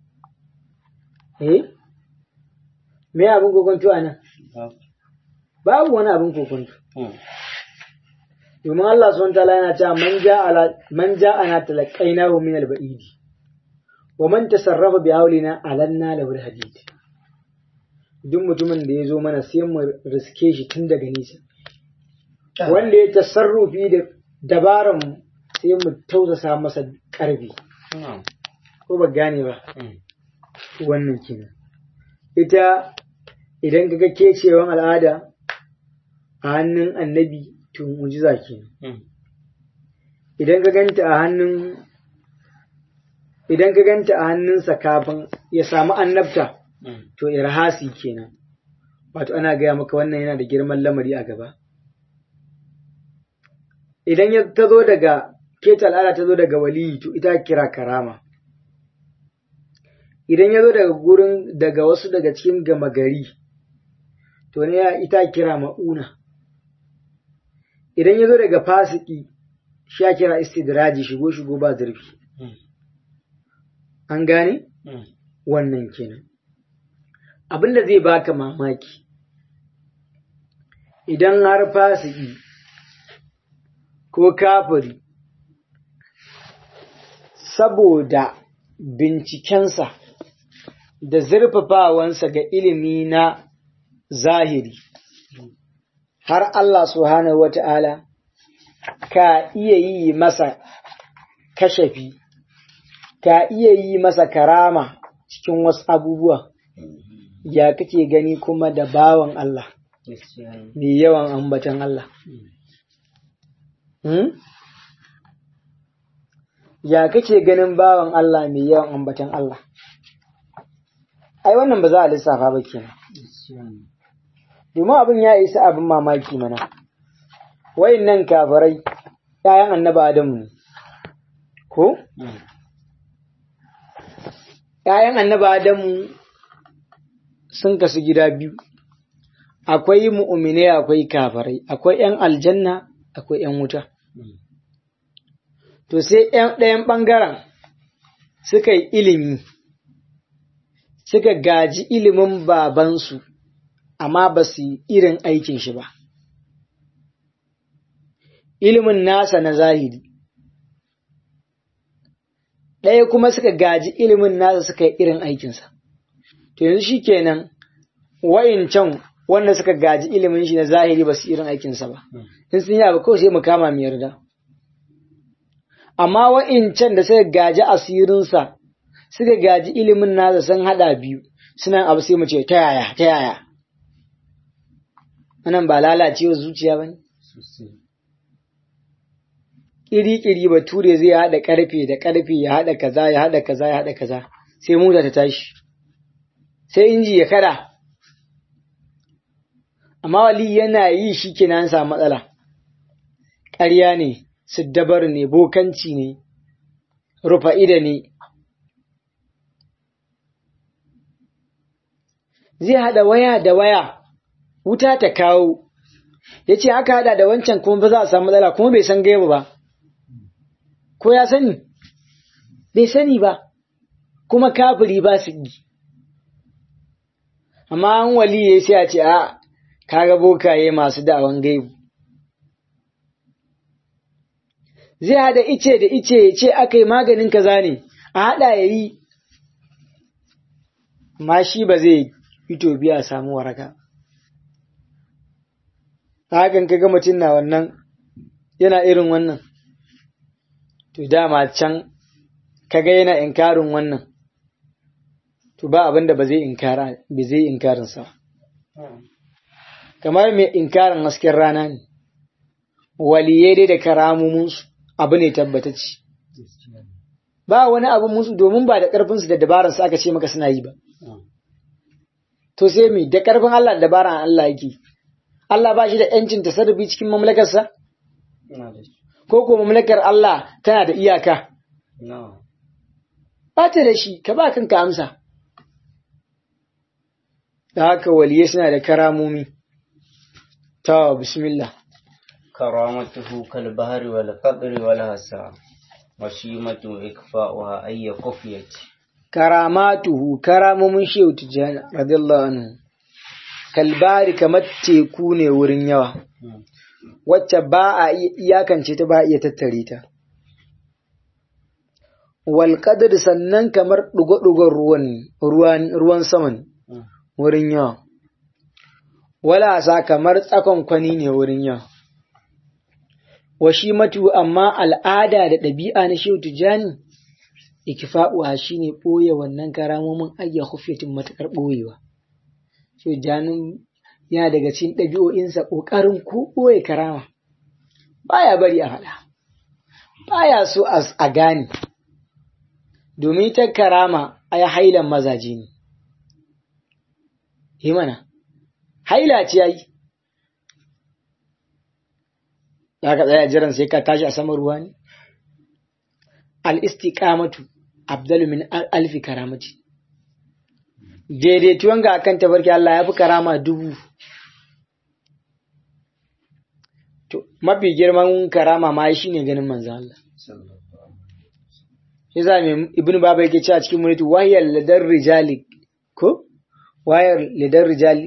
Eh? Me abin kokonto a nan? Babu wani abin kokonto. Domin Allah subhanahu ta'ala yana cewa man ja'a man ja'ana talaqainahu min al-ba'id wa man tasarrafa bi hawlina alanna lahu al-hadid. Duk mutumin da ya zo mana sai mu riske shi tun daga nisa. Wanda ya tasarrufi da dabaran mu sai mu tausasa masa karfi. Ko ba gane ba. Wannan kenan. Ita idan kaga kecewan al'ada a hannun annabi to mujiza kenan. Idan ka ganta a hannun idan ka ganta a hannunsa kafin ya samu annabta to irhasi kenan. Wato ana gaya maka wannan yana da girman lamari a gaba. Idan ya ta zo daga keta al'ada ta zo daga waliyi to ita kira karama. Idan ya zo daga gurin daga wasu daga cikin gama gari to ne ita kira ma'una. Idan ya zo daga fasiki shi ya kira istidraji shigo shigo ba zurfi. An gane? Wannan kenan. Abin da zai baka mamaki, idan har fasiki ko kafiri saboda bincikensa da zurfafawansa ga ilimi na zahiri, har Allah Subhanahu wata'ala ka iya yi masa kashafi, ka iya yi masa karama cikin wasu abubuwa, ya kake gani kuma da bawan Allah, mai yawan ambatan Allah. Hmm? Ya kake ganin bawan Allah mai yawan ambatan Allah? Ai, wannan ba za a lissafa ba kenan. Domin abin ya isa abin mamaki mana, wayin nan kafarai, ‘ya'yan annaba Adamu ne, ko? ‘Ya'yan annaba Adamu sun kasu gida biyu, akwai mu'umine akwai kafarai, akwai ‘yan aljanna akwai ‘yan wuta. To sai ɗayan ɓangaren suka yi ilimi, suka gaji ilimin babansu, amma ba su yi irin aikin shi ba. Ilimin nasa na zahiri. Ɗaya kuma suka gaji ilimin nasa suka yi irin aikinsa. To yanzu shi kenan wa'incan wanda suka gaji ilimin shi na zahiri ba su irin aikinsa ba. In sun yi abu kawai sai mu kama mu yarda. Amma wa'incan da suka gaji asirinsa suka gaji ilimin nasa sun haɗa biyu suna abu sai mu ce ta yaya ta yaya. Wannan ba lalacewa zuciya ba ne? Ƙiri-ƙiri bature zai haɗa ƙarfe da ƙarfe ya haɗa kaza ya haɗa kaza ya haɗa kaza sai mota ta tashi. Sai inji ya kada. Amma wali yana yi shi kenan samu matsala. Ƙarya ne, siddabar ne, bokanci ne, rufa'ida ne. zai haɗa waya da waya wuta ta kawo ya ce aka haɗa da wancan kuma ba za a samu matsala kuma bai san gaibu ba ko ya sani bai sani ba kuma kafiri ba su yi amma an waliye sai a ce a kaga bokaye masu da'awan gaibu zai haɗa ice da ice ya ce aka yi maganin kaza ne a haɗa ya yi ma shi ba zai fito biya samu waraka hakan kaga mutum na wannan yana irin wannan to dama can kaga yana inkarin wannan to ba abin da ba zai inkara ba zai inkarin sa kamar mai inkarin hasken rana ne waliyai dai da karamumunsu abu ne tabbatacci ba wani abu musu domin ba da ƙarfinsu da dabaransu aka ce maka suna yi ba to sai me da ƙarfin Allah da dabaran Allah yake Allah ba shi da ‘yancin tasarrufi cikin mamlakarsa? Ko ko mamlakar Allah tana da iyaka? Ba ta da shi, ka ba kanka amsa. Da haka waliye suna da karamomi. Ta bismillah. كرامته كالبهر والقدر والهسا وشيمة إكفاؤها أي قفية Karamatuhu, karamomin Shehu Tijjani, radiyallahu anhu. kalbari kamar teku ne wurin yawa, wacce ba a iyakance ta ba a iya tattare ta. Walƙadar sannan kamar ɗugo-ɗugon ruwan saman wurin yawa, walasa kamar tsakon kwani ne wurin yawa. Washi matu amma al'ada da ɗabi'a na shehu tijjani, ikifa'uwa shi ne ɓoye wannan karamomin ayya hufiyatin matuƙar ɓoyewa. so janin yana daga cikin ɗabi'o'insa ƙoƙarin ko ɓoye karama baya bari a faɗa baya so a gane domin ta karama a hailan mazaje ne yi mana haila ce yayi za ka tsaya jiran sai ka tashi a saman ruwa ne al-istiqamatu abdalu min alfi karamati daidaituwan ga akan tabarki Allah ya fi karama dubu. To, mafi girman karama ma shi ne ganin manzan Allah. Shi za mai ibn Baba yake cewa cikin munitu wahiyar ladar rijali ko? Wayar ladar rijali.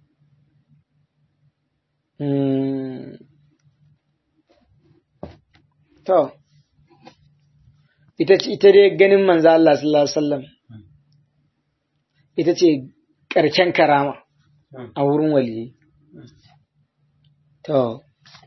To, ita dai ganin manzan Allah sallallahu Alaihi wasallam. ita ce ƙarshen karama a wurin waliyi. To,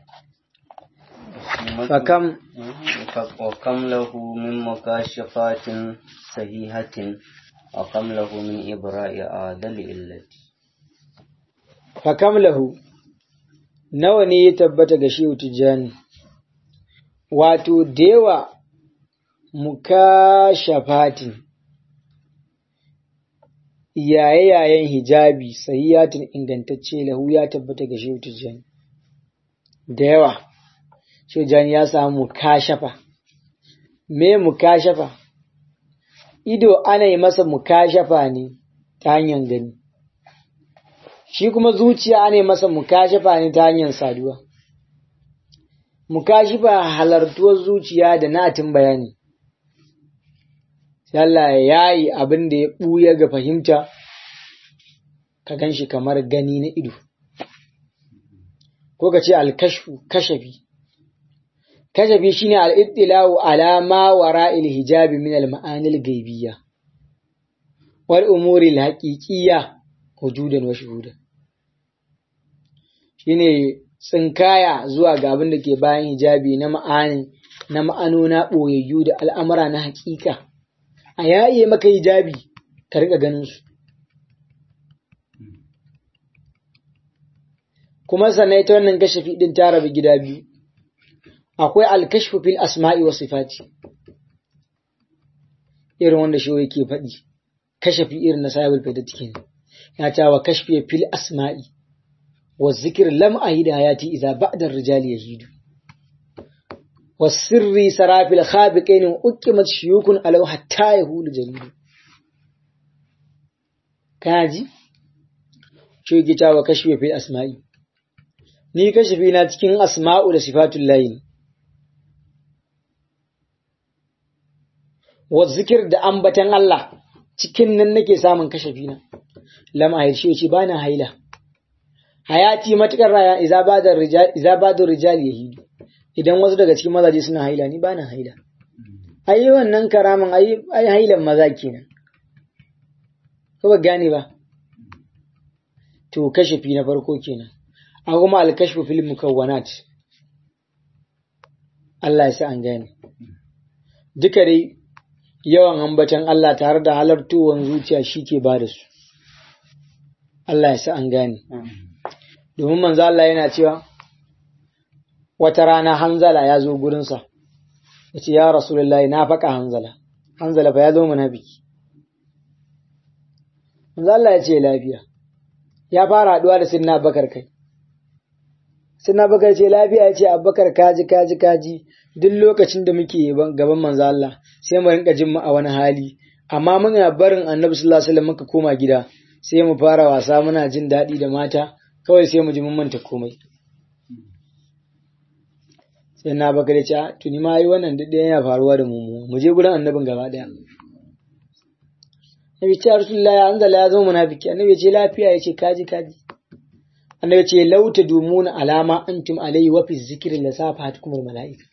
fakam وكم له من مكاشفات صحيحة وكم له من إبراء عادل إلتي fakam lahu nawa ne ya tabbata ga shehu tijjani wato dewa mukashafatin yaye-yayen hijabi sahihatin ingantacce lahu ya tabbata ga shehu tijjani da yawa shehu tijjani ya samu mukashafa me mukashafa ido ana yi masa mukashafa ne ta hanyar gani shi kuma zuciya ana yi masa mukashafa ne ta hanyar saduwa mukashifa halartuwar zuciya da natin bayani Allah ya yi abin da ya ɓuya ga fahimta, ka gan shi kamar gani na ido. Ko ka ce alkashfu, kashafi. Kashafi shi ne al'ittilawu alama wa ra'il hijabi min al-ma'anil gaibiya, wal umuri haƙiƙiya wujudan wa shuhudan. Shi ne tsinkaya zuwa ga abin da ke bayan hijabi na ma'ani, na ma'anona ɓoyayyu da al'amura na haƙiƙa. a yaye maka hijabi ka riƙa ganin su. Kuma sannan ita wannan kashafi ɗin ta rabu gida biyu, akwai alkashfu fil asma'i wa sifati, irin wanda shi yake faɗi, kashafi irin na sahibul faida cikin ya ta wa kashfi fil asma'i wa zikir lam ahida hayati idza ba'da rijali yahidu. والسر سرى في الخابقين وأقمت شيوك ألو حتى يهول جليل كاجي shi yake cewa kashfi fil asma'i ni kashfi na cikin asma'u da sifatul layi wa zikir da ambatan Allah cikin nan nake samun kashafi na lam ahil shi yace bana haila hayati matukar raya iza bada rijal iza bada rijal yahidu idan wasu daga cikin mazaje suna haila ni bana haila ai wannan karaman ai ai hailan maza kenan ko ba gane ba to kashafi na farko kenan a kuma al-kashfu fil mukawwanat Allah ya sa an gane duka dai yawan ambatan Allah tare da halartowar zuciya shi ke ba da su. Allah ya sa an gane. Domin manzo Allah yana cewa wata rana hanzala ya zo gurinsa, ya ce, Ya Rasulullahi na faƙa hanzala, hanzala fa ya zo munafiki. Manzo Allah ya ce lafiya, ya fara haɗuwa da sinna bakar kai. Sinna bakar ce lafiya ya ce abubakar kaji kaji kaji duk lokacin da muke gaban manzo Allah sai mu rinka jin mu a wani hali amma muna barin annabi sallallahu alaihi wasallam muka koma gida sai mu fara wasa muna jin daɗi da mata kawai sai mu ji mun manta komai sai na baka da ce tuni ma yi wannan duk ɗaya yana faruwa da mu mu je gurin annabin gaba ɗaya Nabi ce Rasulullah ya anzala ya zama munafiki annabi ce lafiya ya ce kaji kaji annabi ce lauta dumuna alama antum alayhi wa fi zikri la safatukum malaika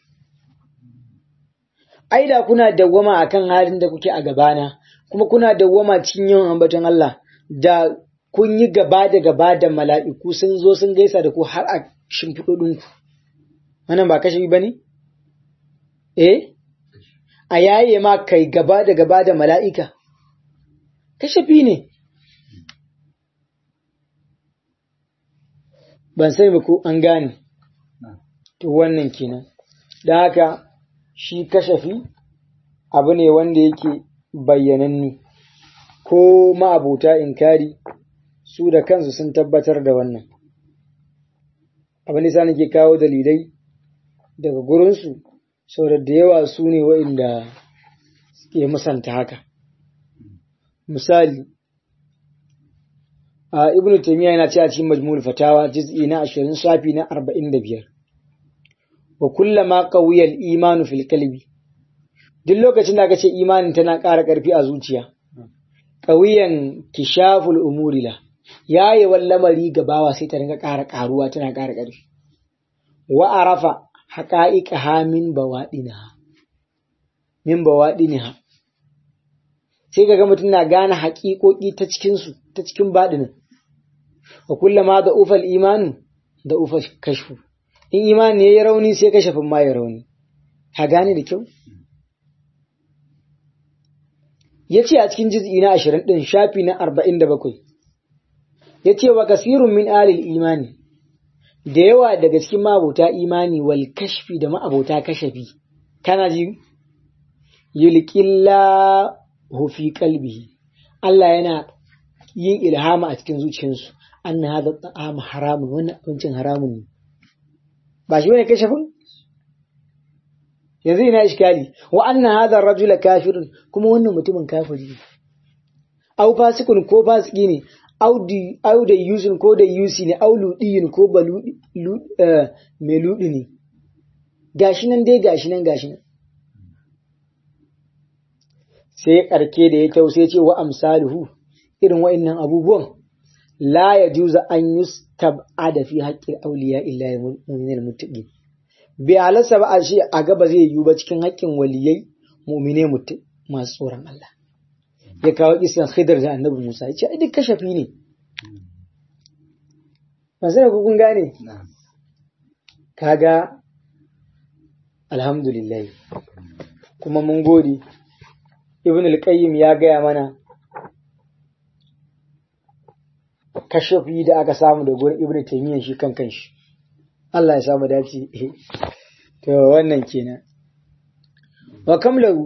ai da kuna dawwama akan halin da kuke a gabana kuma kuna dawwama cikin yawan ambaton Allah da kun yi gaba da gaba da mala'iku sun zo sun gaisa da ku har a shimfiɗoɗinku wannan ba kashe ba ne? eh a yaye ma kai gaba da gaba da mala'ika kashafi ne ban sai ba ko an gane to wannan kenan da haka shi kashafi abu ne wanda yake bayyananne ko ma'abuta inkari su da kansu sun tabbatar da wannan abin da nake kawo dalilai daga gurinsu saboda da yawa su ne wa'inda suke musanta haka misali a ibn taymiya yana cewa cikin majmu'ul fatawa juz'i na 20 safi na 45 wa kullama qawiya al-imanu fil qalbi duk lokacin da aka ce imanin tana ƙara ƙarfi a zuciya qawiyan kishaful umuri la yaye lamari gabawa sai ta ringa ƙara ƙaruwa tana ƙara ƙarfi wa arafa haqa'iqaha min bawadinaha min bawadinaha sai kaga mutum na gane haƙiƙoƙi ta cikin su ta cikin baɗinin wa kullama da ufal imanu da ufal kashfu in imani ya yi rauni sai kashafin ma ya rauni ka gane da kyau ya ce a cikin jiz'i na ashirin ɗin shafi na arba'in da bakwai ya ce wa kasirun min alil imani da yawa daga cikin ma'abota imani wal kashfi da ma'abota kashafi kana ji yulqillahu fi qalbihi Allah yana yin ilhama a cikin zuciyarsu anna hadha ta'am haramun wannan abincin haramun ne ba shi bane kashafin yanzu ina iskali wa anna hadha rajula kafirun kuma wannan mutumin kafiri ne au fasikun ko fasiki ne au da yusin ko da yusi ne au ludiyin ko ba mai ludi ne gashi nan dai gashi nan gashi nan sai karke da ya kyau sai ce wa amsaluhu irin wa'annan abubuwan la ya juza an yustab'ada fi haqqil awliya illa mu'minal muttaqin bai halarsa ba a shi a gaba zai yiwu ba cikin haƙƙin waliyai mu'mine masu tsoron Allah ya kawo kisan khidr da annabi Musa ya ce ai duk kashafi ne ba sai ku kun gane kaga alhamdulillah kuma mun gode ibn al-qayyim ya gaya mana kashafi da aka samu da gurin ibn taymiyyah shi kan kanshi Allah ya samu dace to wannan kenan wa kamlahu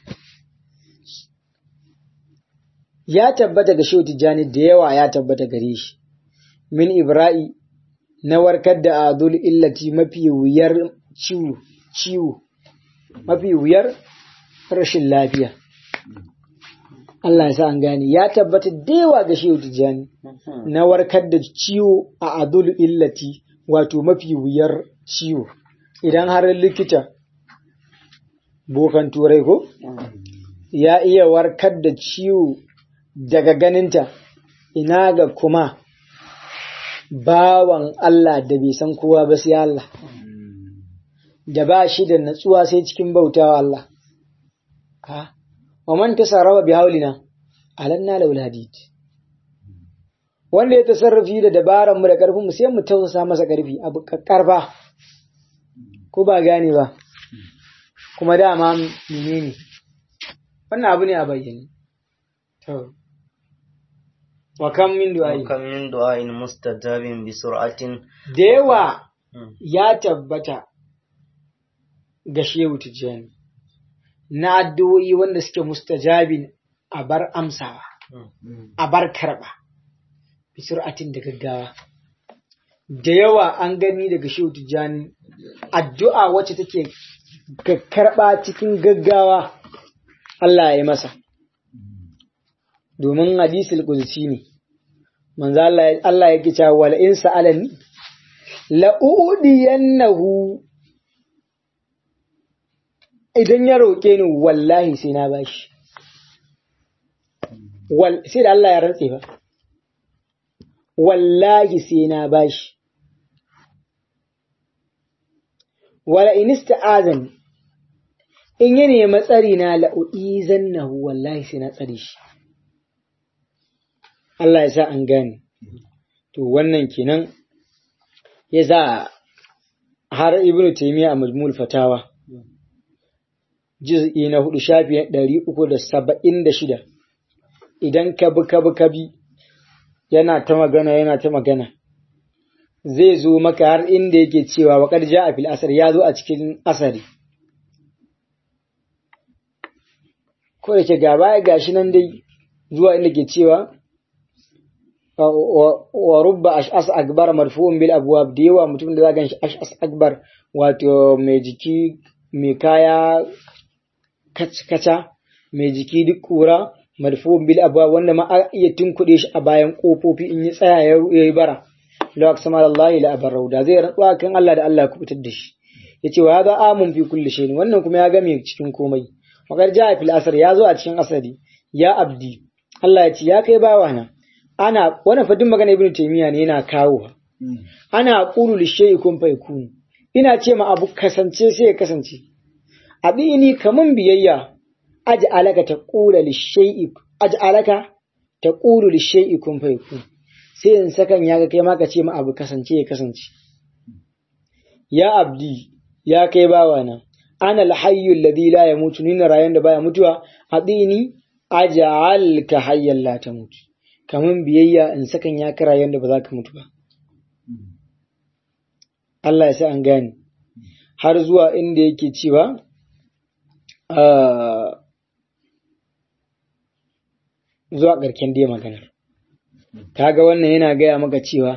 ya tabbata ga shehu tijjani da yawa ya tabbata gare shi min ibra'i na warkar da adul illati mafi wuyar ciwo ciwo mafi wuyar rashin lafiya Allah ya sa an gane ya tabbata da yawa ga shehu tijjani na warkar da ciwo a adul illati wato mafi wuyar ciwo idan har likita bokan turai ko ya iya warkar da ciwo daga ganinta ina ga kuma bawan Allah da bai san kowa ba sai Allah da ba shi da natsuwa sai cikin bautawa Allah ha wa man tasarrafa bi haulina alanna laul hadid wanda ya tasarrufi da dabaran mu da karfin mu sai mu tausasa masa karfi abu karfa ko ba gane ba kuma dama menene wannan abu ne a bayyane to wa kam min du'ai وكم من دعاء مستجاب بسرعة da yawa ya tabbata ga shehu tijjani na addu'o'i wanda suke mustajabin a bar amsawa a bar karɓa bi sur'atin da gaggawa da yawa an gani daga shehu tijjani addu'a wacce take karɓa cikin gaggawa Allah ya yi masa domin hadisul qudsi ne manzo Allah Allah yake cewa wala in sa'alani la udiyannahu idan ya roke ni wallahi sai na bashi wal sai da Allah ya rantse ba wallahi sai na bashi wala in ista'azani in ya nemi tsari na la uizannahu wallahi sai na tsare shi Allah ya sa an gane. To wannan kenan ya sa har Ibn Taymiyyah a Majmul Fatawa juz'i na hudu shafi ɗari uku da saba'in da shida idan ka bi ka bi ka bi yana ta magana yana ta magana zai zo maka har inda yake cewa wa qad ja'a fil asar ya zo a cikin asari ko da ke gaba gashi nan dai zuwa inda ke cewa wa rubba ash'as akbar marfu'un bil abwab da yawa mutum da za gan shi ash'as akbar wato mai jiki mai kaya kaca mai jiki duk kura marfu'un bil abwab wanda ma iya tunkuɗe shi a bayan kofofi in ya tsaya ya yi bara la aqsama Allah la abarau da zai rantsuwa kan Allah da Allah ya kubutar da shi yace wa hadha amun fi kulli shay'in wannan kuma ya game cikin komai wakar ja fil asr ya zo a cikin asari ya abdi Allah ya ce ya kai bawana ana wannan fadin magana ibnu taymiya ne yana kawo ana qulu li shay'i kun fa yakun ina ce ma abu kasance sai ya kasance abini kaman biyayya aj'alaka taqula li shay'i aj'alaka taqulu li shay'i kun fa yakun sai in sakan ya ga kai ma ka ce ma abu kasance ya kasance ya abdi ya kai bawana ana alhayyu alladhi la yamutu ni rayan da baya mutuwa adini aj'alka hayyan la tamut kaman biyayya in sakan ya kara yanda ba za ka mutu ba Allah ya sa an gane har zuwa inda yake cewa zuwa ƙarken dai maganar kaga wannan yana gaya maka cewa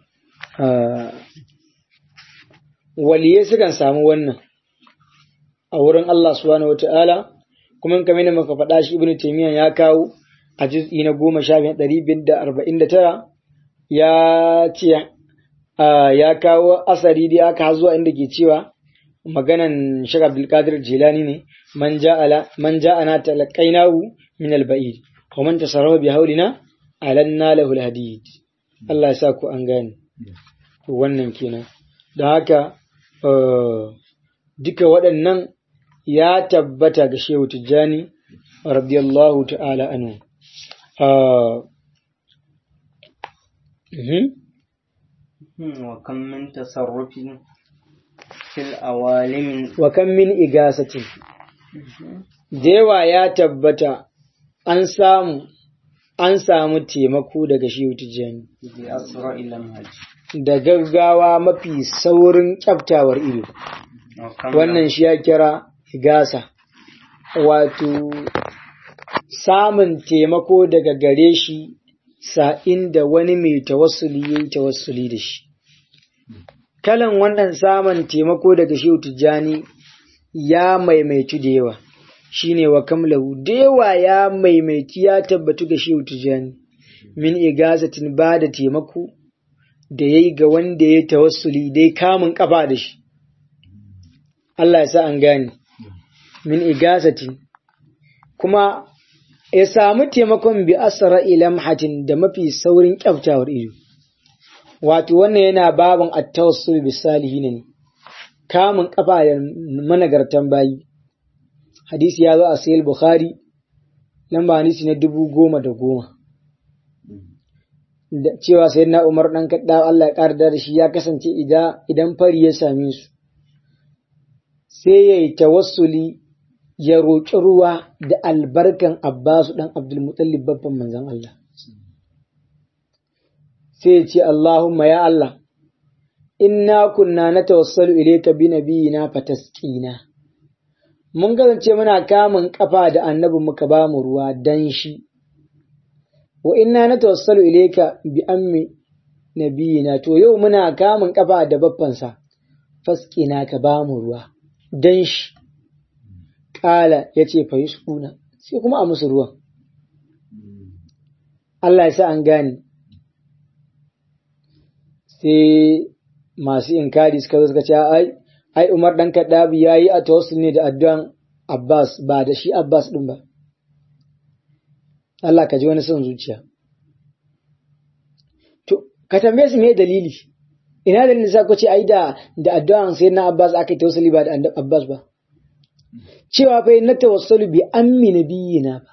waliye sukan samu wannan a wurin Allah subhanahu wata'ala kuma kamar yadda muka faɗa shi ibnu taymiya ya kawo a juz'i na goma sha biyar ɗari biyar da arba'in da tara ya ce ya kawo asari dai aka zuwa inda ke cewa maganan Sheikh Abdul Qadir Jilani ne man ja'ala man ja'ana talaqainahu min al-ba'id wa man tasarrafa bi haulina alanna lahu al-hadid Allah ya sa ku an gane wannan kenan da haka duka waɗannan ya tabbata ga Shehu Tijjani radiyallahu ta'ala anhu. Wa kan min tasarrufin fil awalimin Wa kan min igasatin. Dewa ya tabbata an samu an samu taimako daga Shehu Tijjani. bi asra ila hajj Da gaggawa mafi saurin kyaftawar ido. Wannan shi ya kira igasa. wato samun taimako daga gare shi sa'in da wani mai tawassuli ya yi tawassuli da shi. Kalan wannan samun taimako daga Shehu Tijjani ya maimaitu da yawa. shine wa kamlahu dewa ya maimaiti ya tabbatu ga shehu tijani min igazatin ba da taimako da yayi ga wanda ya tawassuli dai kamun kafa da shi Allah ya sa an gane min igazatin kuma ya samu taimakon bi asra ilamhatin da mafi saurin kyaftawar ido wato wannan yana babin at-tawassul bis salihin ne kamun kafa da managartan bayi hadisi ya zo a sayil bukhari lamba hadisi na dubu goma da goma da cewa sai na umar ɗan kaɗa Allah ya ƙara da shi ya kasance idan fari ya same su sai ya yi tawassuli ya roƙi ruwa da albarkan abbasu ɗan abdulmutallib babban manzan Allah sai ya ce Allahumma ya Allah inna kunna na tawassalu ilayka bi nabiyina fatasqina mun kasance muna kamun kafa da annabin muka ba mu ruwa dan shi wa inna na tawassalu ilayka bi ammi nabiyina to yau muna kamun kafa da baffansa fasqina ka ba mu ruwa dan shi kala yace fa yusquna sai kuma a musu ruwan Allah ya sa an gane sai masu inkari suka zo suka ce ai ai Umar dan Kaddabi yayi a tawassul ne da addu'an Abbas ba da shi Abbas din ba Allah ka ji wani son zuciya to ka tambaye su me dalili ina dalilin sa ku ce ai da da addu'an sayyidina Abbas aka yi tawassuli ba da Abbas ba cewa fa na tawassalu bi ammi nabiyina ba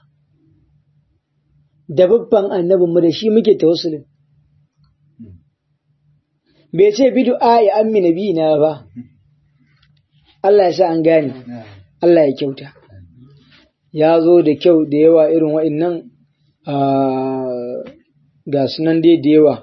da babban annabinmu da shi muke tawassulin bai ce bi du'a ya ammi nabiyina ba Allah ya sa an gane Allah ya kyauta ya zo da kyau da yawa irin wa'innan ga sunan dai da yawa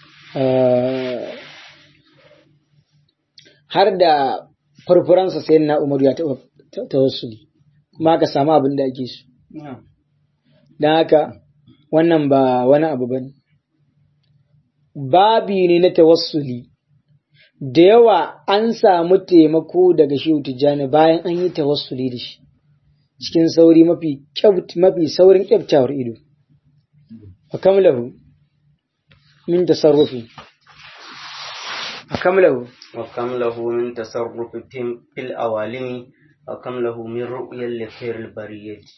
har da farfuransa sai na umaru ya taɓa tawassuli kuma aka samu abin da ake su don haka wannan ba wani abu ba ne babi ne na tawassuli da yawa an samu taimako daga shehu tijjani bayan an yi tawassuli da shi cikin sauri mafi mafi saurin kyaftawar ido wa kamlahu min tasarrufi wa kamlahu wa kam lahu min tasarrufi fil awalimi wa kam lahu min ru'yal li khairil bariyati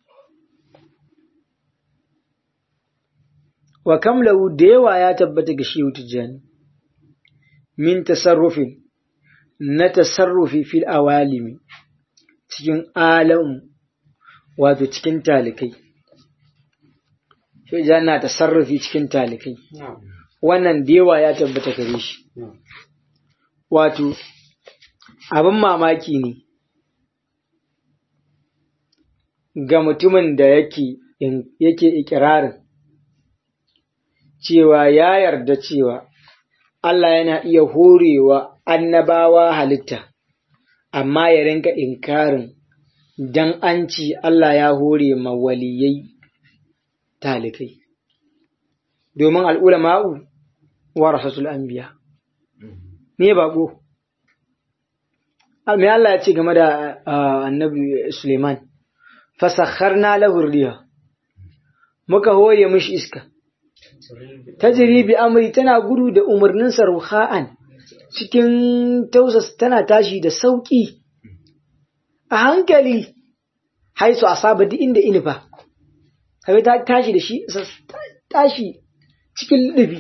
wa kam lahu da yawa ya tabbata ga shehu tijjani min tasarrufin na tasarrufi fil awalimi cikin alam wato cikin talikai shi na tasarrufi cikin talikai wannan da yawa ya tabbata gare shi wato abin mamaki ne ga mutumin da yake yake ikirarin cewa ya yarda cewa Allah yana iya horewa annabawa halitta, amma ya rinka inkarin dan an ci Allah ya hore ma waliyai talikai. Domin al'ulama'u wa rasatul anbiya. Me baƙo? Me Allah ya ce game da annabi Suleiman, fasakharna lahu riya muka hore mishi iska. tajiri bi amri tana gudu da umarnin ruha'an cikin tausas tana tashi da sauki a hankali haisu asaba duk inda inifa kai ta tashi da shi tashi cikin lubi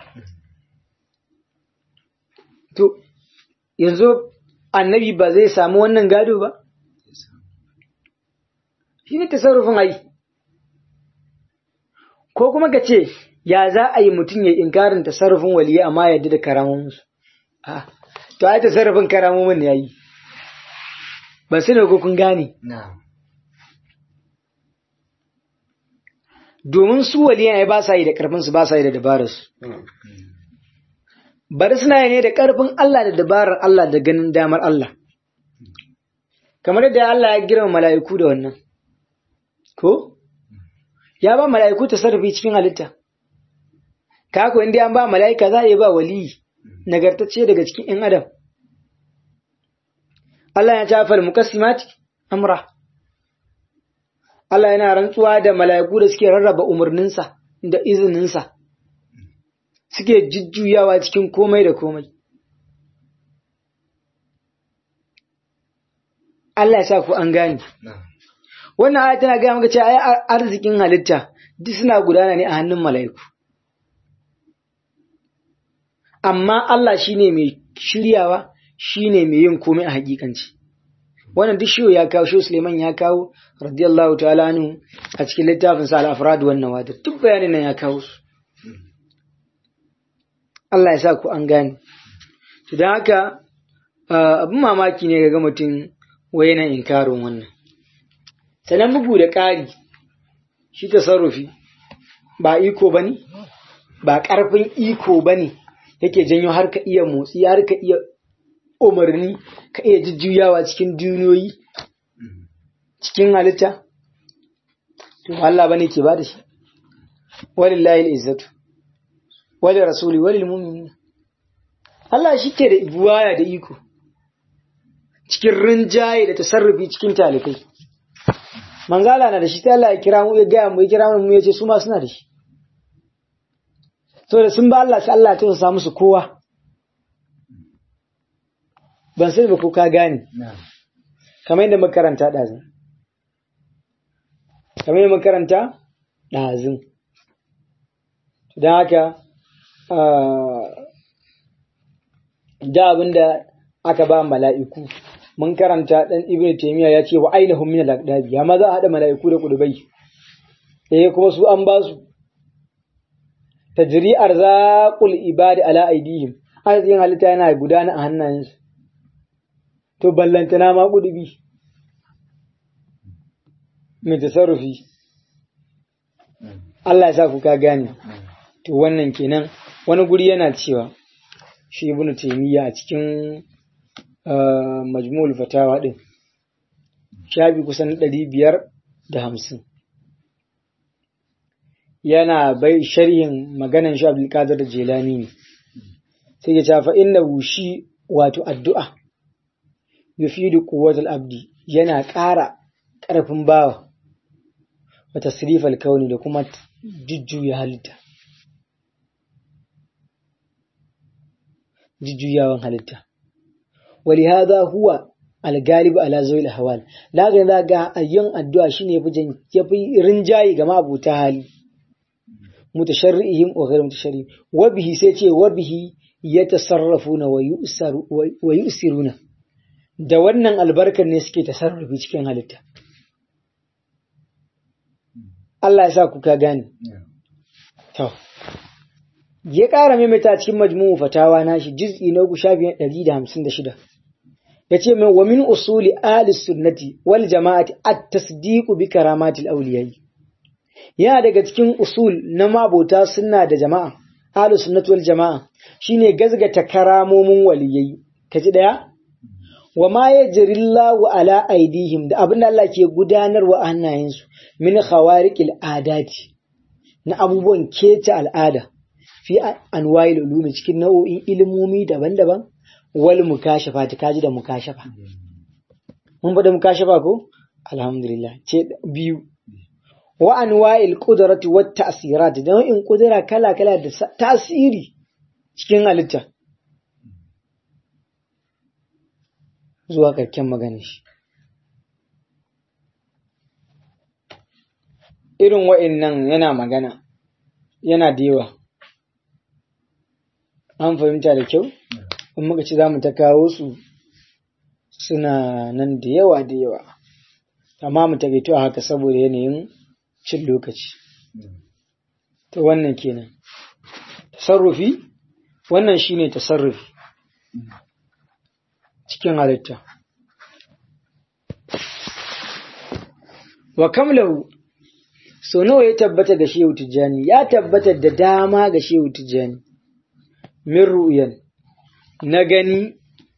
to yanzu annabi ba zai samu wannan gado ba shi ne tasarrufin ai ko kuma ka ce ya za a yi mutum ya inkarin tasarrufin waliyi amma yadda da karamominsu to ai tasarrufin karamomin ya yi ba su ne ko kun gane domin su waliyan ai ba sa yi da karfinsu ba sa yi da dabararsu bari suna yi ne da karfin Allah da dabarar Allah da ganin damar Allah kamar yadda Allah ya girma mala'iku da wannan ko ya ba mala'iku tasarrufi cikin halitta kako inda an ba mala'ika za a yi ba wali nagartacce daga cikin ‘yan adam Allah ya tafar mukassimati amra Allah yana rantsuwa da mala'iku da suke rarraba umarninsa da izininsa suke jujjuyawa cikin komai da komai Allah ya sa ku an gane wannan aya tana gaya maka cewa ai arzikin halitta duk suna gudana ne a hannun mala'iku amma Allah shine mai shiryawa shine mai yin komai a hakikanci wannan duk shi ya kawo shi Suleiman ya kawo radiyallahu ta'ala anhu a cikin littafin sa al-afrad wannan wadar duk bayanin nan ya kawo su Allah ya sa ku an gane to dan haka abin mamaki ne ga mutum wai yana inkarin wannan sannan bugu da ƙari shi tasarrufi ba iko bane ba ƙarfin iko bane yake janyo har ka iya motsi har ka iya umarni ka iya jujjuyawa cikin duniyoyi cikin halitta to Allah bane ke bada shi walillahi al-izzatu wali rasuli walil mu'minin Allah shi ke da buwaya da iko cikin rinjaye da tasarrufi cikin talikai manzala na da shi ta Allah ya kira mu ya gaya mu ya kira mu ya ce su ma suna da shi so da sun ba Allah sai Allah ta sa musu kowa ban sai ba ko ka gane kamar yadda makaranta ɗazin kamar yadda makaranta ɗazin don haka da abinda aka ba mala'iku mun karanta ɗan ibn taymiya ya ce wa ainihin min al-aqdabi amma za a haɗa mala'iku da kudubai eh kuma su an ba su tajri arzaqul ibadi ala aidihim arzikin halitta yana gudana a hannayensu to ballantana ma kudubi mai tasarrufi Allah ya sa ku ka gane to wannan kenan wani guri yana cewa shi ibn taymiya a cikin majmu'ul fatawa din shafi kusan ɗari biyar da hamsin yana bai sharhin maganan shi abdulkadir da jelani ne sai ya cafa inna shi wato addu'a yufidu quwwatul abdi yana ƙara ƙarfin bawa wa tasrifal kauni da kuma jujjuya halitta jujjuyawan halitta ولهذا هو الغالب على ذوي الاحوال laga zaga yin addu'a shine yafi yafi rinjayi ga mabuta hali mutasharrihim wa ghayr mutasharrihim wa bihi sai ce wa bihi yatasarrafuna wa yusaru wa yusiruna da wannan albarkar ne suke tasarrufi cikin halitta Allah ya sa ku ka gane to ya ƙara maimaita cikin majmu'u fatawa nashi juz'i na uku shafi ɗari da hamsin da shida ya ce min wa min usuli ahli sunnati wal jama'ati at-tasdiqu bi karamatil awliyai yana daga cikin usul na mabota sunna da jama'a ahli sunnati wal jama'a shine gazgata karamomin waliyai kaji daya wa ma yajrillahu ala aidihim da abin da Allah ke gudanarwa a hannayensu min khawariqil adati na abubuwan keta al'ada fi anwa'il ulumi cikin nau'o'in ilimomi daban-daban wal mukashafa ta kaji da mukashafa mun faɗa mukashafa ko alhamdulillah ce biyu wa anwa'il qudrati wat ta'sirat da nau'in kudura kala-kala da tasiri cikin halitta zuwa karken magana shi irin wa'annan yana magana yana da yawa an fahimta da kyau in muka ci za mu ta kawo su suna nan da yawa da yawa amma mu tagaito a haka saboda yanayin cin lokaci to wannan kenan tasarrufi wannan shine tasarrufi cikin halitta wa kamlahu so nawa ya tabbata ga shehu tijjani ya tabbata da dama ga shehu tijjani min ru'yan na gani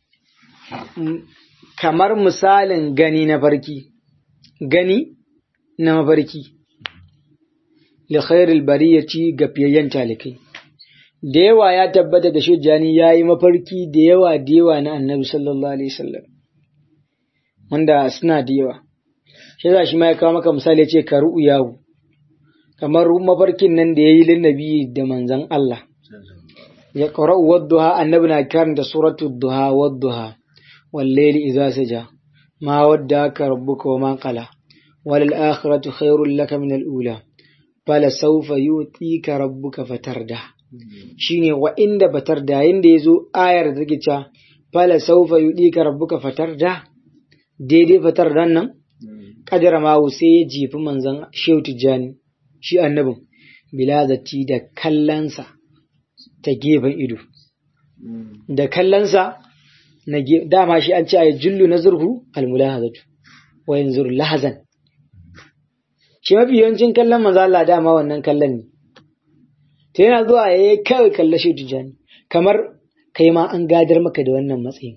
kamar misalin gani na farki gani na mafarki li khairil bariyati ga fiyayyen talikai da yawa ya tabbata da shujjani ya yi mafarki da yawa da yawa na annabi sallallahu alaihi wasallam wanda suna da yawa shi za shi ma ya kawo maka misali ya ce ka yawo kamar mafarkin nan da ya yi linnabi da manzan Allah ya ƙara wadduha annabi na karanta suratu duha wadduha wallaili idza saja ma wadda ka rabbuka wa ma qala wal akhiratu khairul laka min al ula fala sawfa yutika rabbuka fatarda shine wa inda fatarda yanda yazo ayar da take cewa fala sawfa yutika rabbuka fatarda daidai fatardan nan kadara mawu sai ya jefi manzon Shehu Tijjani shi annabin bilazati da kallansa ta gefen ido da kallansa na dama shi an ce a jullu na zurhu almulahazatu wa yanzu lahazan shi mafi yawancin kallon manzo Allah dama wannan kallon ne ta yana zuwa ya yi kawai kalla shi tijani kamar kai ma an gadar maka da wannan matsayin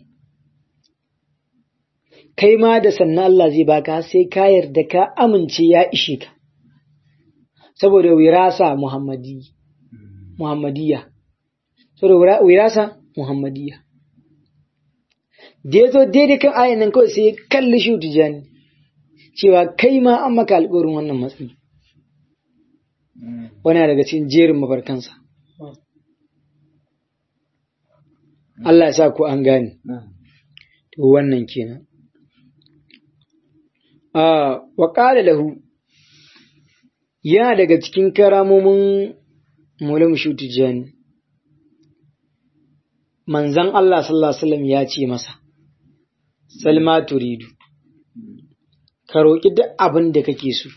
kai ma da sannan Allah zai baka sai ka yarda ka amince ya ishe ka saboda wirasa muhammadi muhammadiyya saboda wirasa muhammadiyya da ya zo daidai kan ayan nan kawai sai ya kalli shi tijani cewa kai ma an maka alƙawarin wannan matsayi wani daga cikin jerin mafarkansa Allah ya sa ku an gane to wannan kenan wa ƙala lahu yana daga cikin karamomin mulim shutijani manzan Allah sallallahu Alaihi wasallam ya ce masa salma turidu ka roƙi duk abin da kake so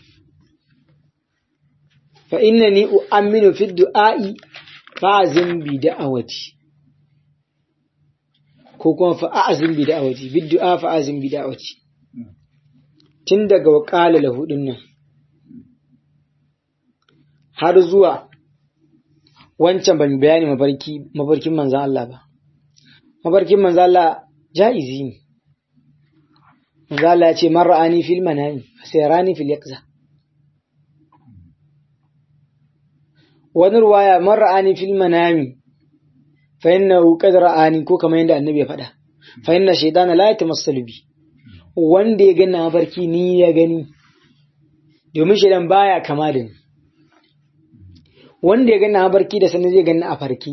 fa inna ni u'amminu fi du'a'i fa'azin bi da'awati ko kuma fa'azin bi da'awati bi du'a fa'azin bi da'awati tun daga waƙala lahudin nan har zuwa wancan ban bayani mafarki mafarkin manzan Allah ba mafarkin manzan Allah ja'izi ne manzan Allah ya ce man ra'ani fil manami sai rani fil yaqza wani ruwaya man ra'ani fil manami fa innahu qad ra'ani ko kamar yadda annabi ya faɗa fa inna shaytana la yatamassalu bi wanda ya gani mafarki ni ya gani domin shaidan baya kama da ni wanda ya gani mafarki da sanin zai gani a farki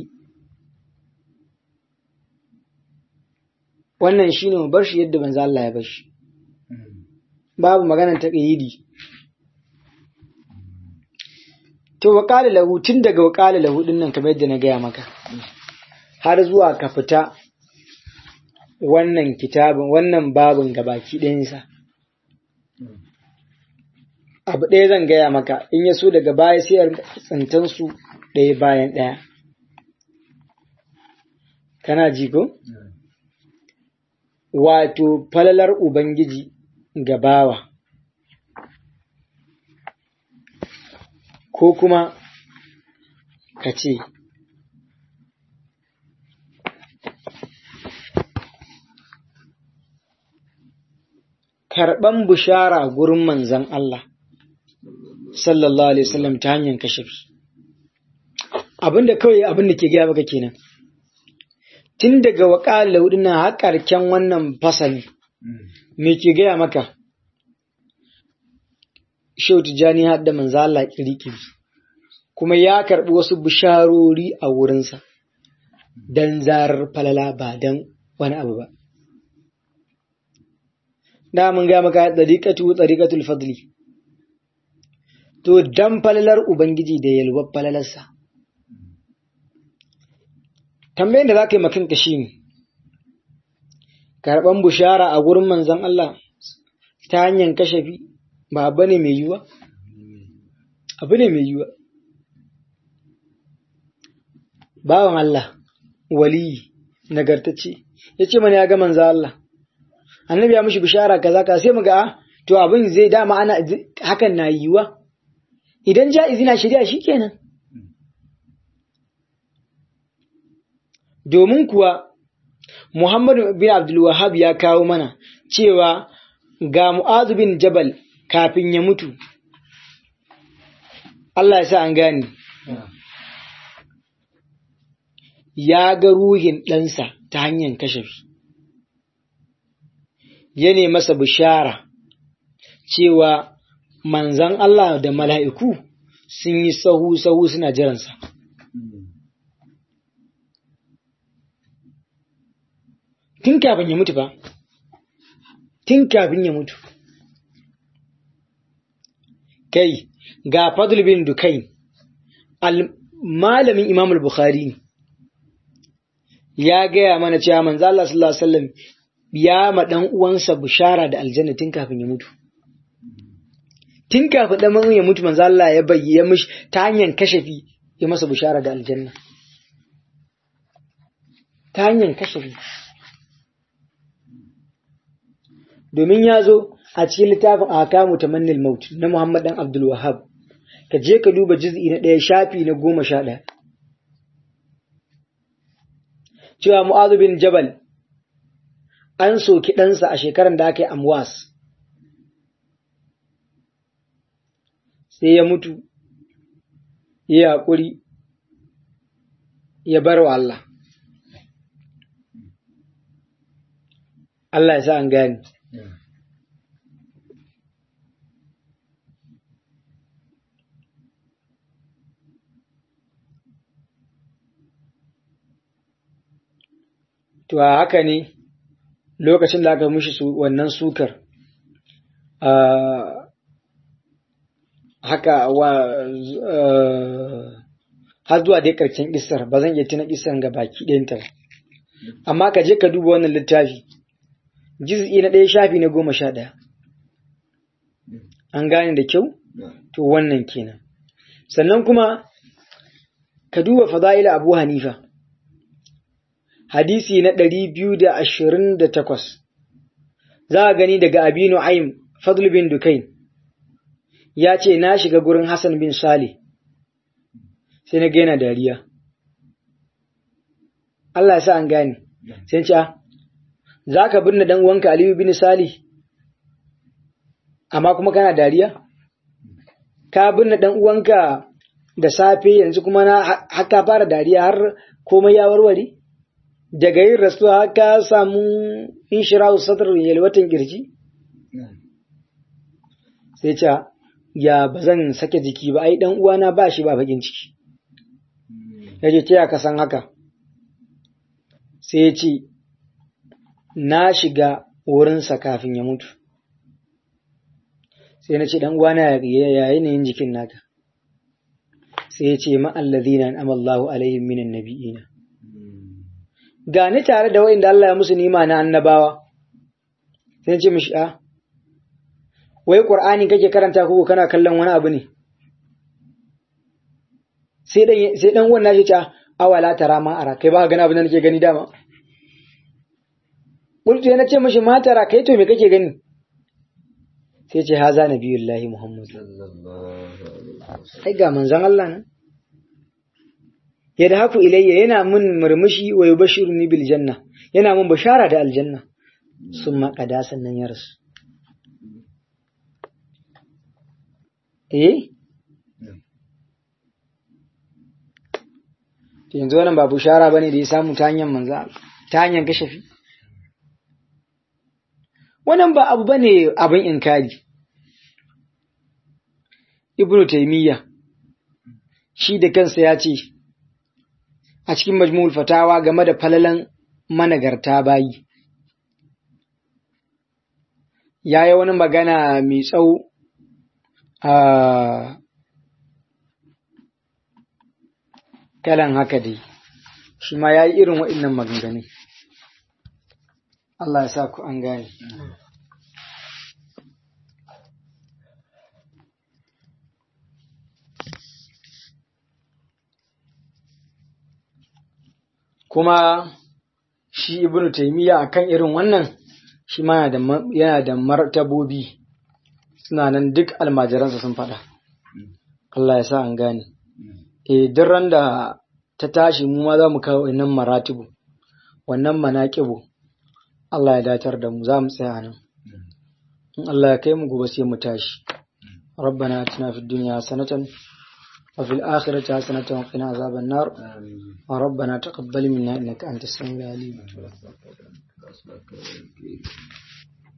wannan shine mu bar shi yadda banza Allah ya bar shi babu maganar taqyidi to waqala lahu tun daga waqala lahu din nan kamar yadda na gaya maka har zuwa ka fita wannan kitabin wannan babin gabaki ɗayansa abu ɗaya zan gaya maka in ya so daga baya sai tsantan su ɗaya bayan ɗaya kana ji ko wato falalar ubangiji ga bawa ko kuma ka ce karɓan bushara gurin manzan Allah sallallahu alaihi wasallam ta hanyar kashafi abinda kawai abinda ke gaya maka kenan tun daga waƙalar laudina har ƙarken wannan fasali me ke gaya maka Shehu Tijjani har da manzo Allah kirikiri kuma ya karɓi wasu bisharori a wurinsa dan zarar falala ba dan wani abu ba da mun ga maka dariqatu dariqatul fadli to dan falalar ubangiji da yalwar falalarsa tambayin da za ka yi makanka shi ne karɓan bushara a gurin manzon Allah ta hanyar kashafi ba abu ne mai yiwuwa abu ne mai yiwuwa bawan Allah waliyi nagartacce ya ce mana ya ga manzon Allah annabi ya mishi bishara kaza ka sai muga to abin zai dama ana hakan na yiwa idan ja'izi na shari'a shikenan domin kuwa Muhammadu bin Abdul Wahhab ya kawo mana cewa ga Mu'adh bin Jabal kafin ya mutu Allah ya sa an gane ya ga ruhin ɗansa ta hanyar kashafi ya ne masa bishara cewa manzan Allah da mala'iku sun yi sahu-sahu suna jiransa. Tun kafin ya mutu ba, tun kafin ya mutu. Kai, ga Fadl bin Dukai, malamin Imam al-Bukhari ne, ya gaya mana cewa manzo Allah sallallahu Alaihi wasallam ya ma ɗan uwansa bishara da aljanna tun kafin ya mutu. Tun kafin ɗan ya mutu manzo Allah ya bayyana mishi ta hanyar kashafi ya masa bishara da aljanna. Ta hanyar kashafi. Domin ya zo a cikin littafin Akamu Tamannil Maut na Muhammad dan Abdul Wahab. Ka je ka duba juz'i na ɗaya shafi na goma sha ɗaya. Cewa Mu'adhu bin Jabal an soki ɗansa a shekarar da aka yi amwas sai ya mutu ya haƙuri ya bar wa Allah Allah ya sa an gani to a haka ne lokacin da aka mushi wannan sukar haka wa har zuwa dai karshen kisar ba zan iya tuna kisar ga baki ɗayanta ba amma ka je ka duba wannan littafi jiz'i na ɗaya shafi na goma sha ɗaya an gane da kyau to wannan kenan sannan kuma ka duba fada'ila abu hanifa hadisi na ɗari biyu da ashirin da takwas za a gani daga abinu aim fadl bin dukain ya ce na shiga gurin hassan bin salih sai na gaina dariya Allah ya sa an gane sai ce za ka binne dan uwanka aliyu bin salih amma kuma kana dariya ka binne dan uwanka da safe yanzu kuma na haka fara dariya har komai ya warware daga yin rasuwa haka samu inshirahu sadar yalwatan kirji sai ce ya ba zan sake jiki ba ai dan uwana ba shi ba bakin ciki yace ce ka san haka sai ya ce na shiga wurinsa kafin ya mutu sai na ce dan uwana ya yanayin jikin naka sai ya ce ma'allazina amallahu alaihim minan nabiyina ga ni tare da wa'inda Allah ya musu nima na annabawa sai ce mishi a wai qur'ani kake karanta ko kana kallon wani abu ne sai dan sai dan wannan shi ta awala tara ma ara kai ba ga abin da nake gani dama Bultu na ce mishi ma tara kai to me kake gani sai ce haza nabiyullahi muhammad ai ga manzon Allah nan ya haku ilayya yana mun murmushi wa yubashiruni bil janna yana mun bashara da aljanna summa qada sannan ya rasu eh yanzu wannan ba bushara bane da ya samu ta hanyar manza ta hanyar kashafi wannan ba abu bane abin inkari ibnu taymiya shi da kansa ya ce a cikin majmu'ul fatawa game da falalan managarta bayi ya yi wani magana mai tsawo a kalan haka dai shi ma ya yi irin waɗannan maganganu Allah ya sa ku an gane kuma shi ibnu taimiyya akan irin wannan shi ma yana da martabobi suna nan duk almajiransa sun faɗa Allah ya sa an gane eh duk ran da ta tashi mu ma za mu kawo wannan maratibu wannan manaqibu Allah ya datar da mu za mu tsaya nan in Allah ya kai mu gobe sai mu tashi ربنا اتنا في الدنيا حسنة وفي الآخرة حسنة وقنا عذاب النار وربنا تقبل منا إنك أنت السميع العليم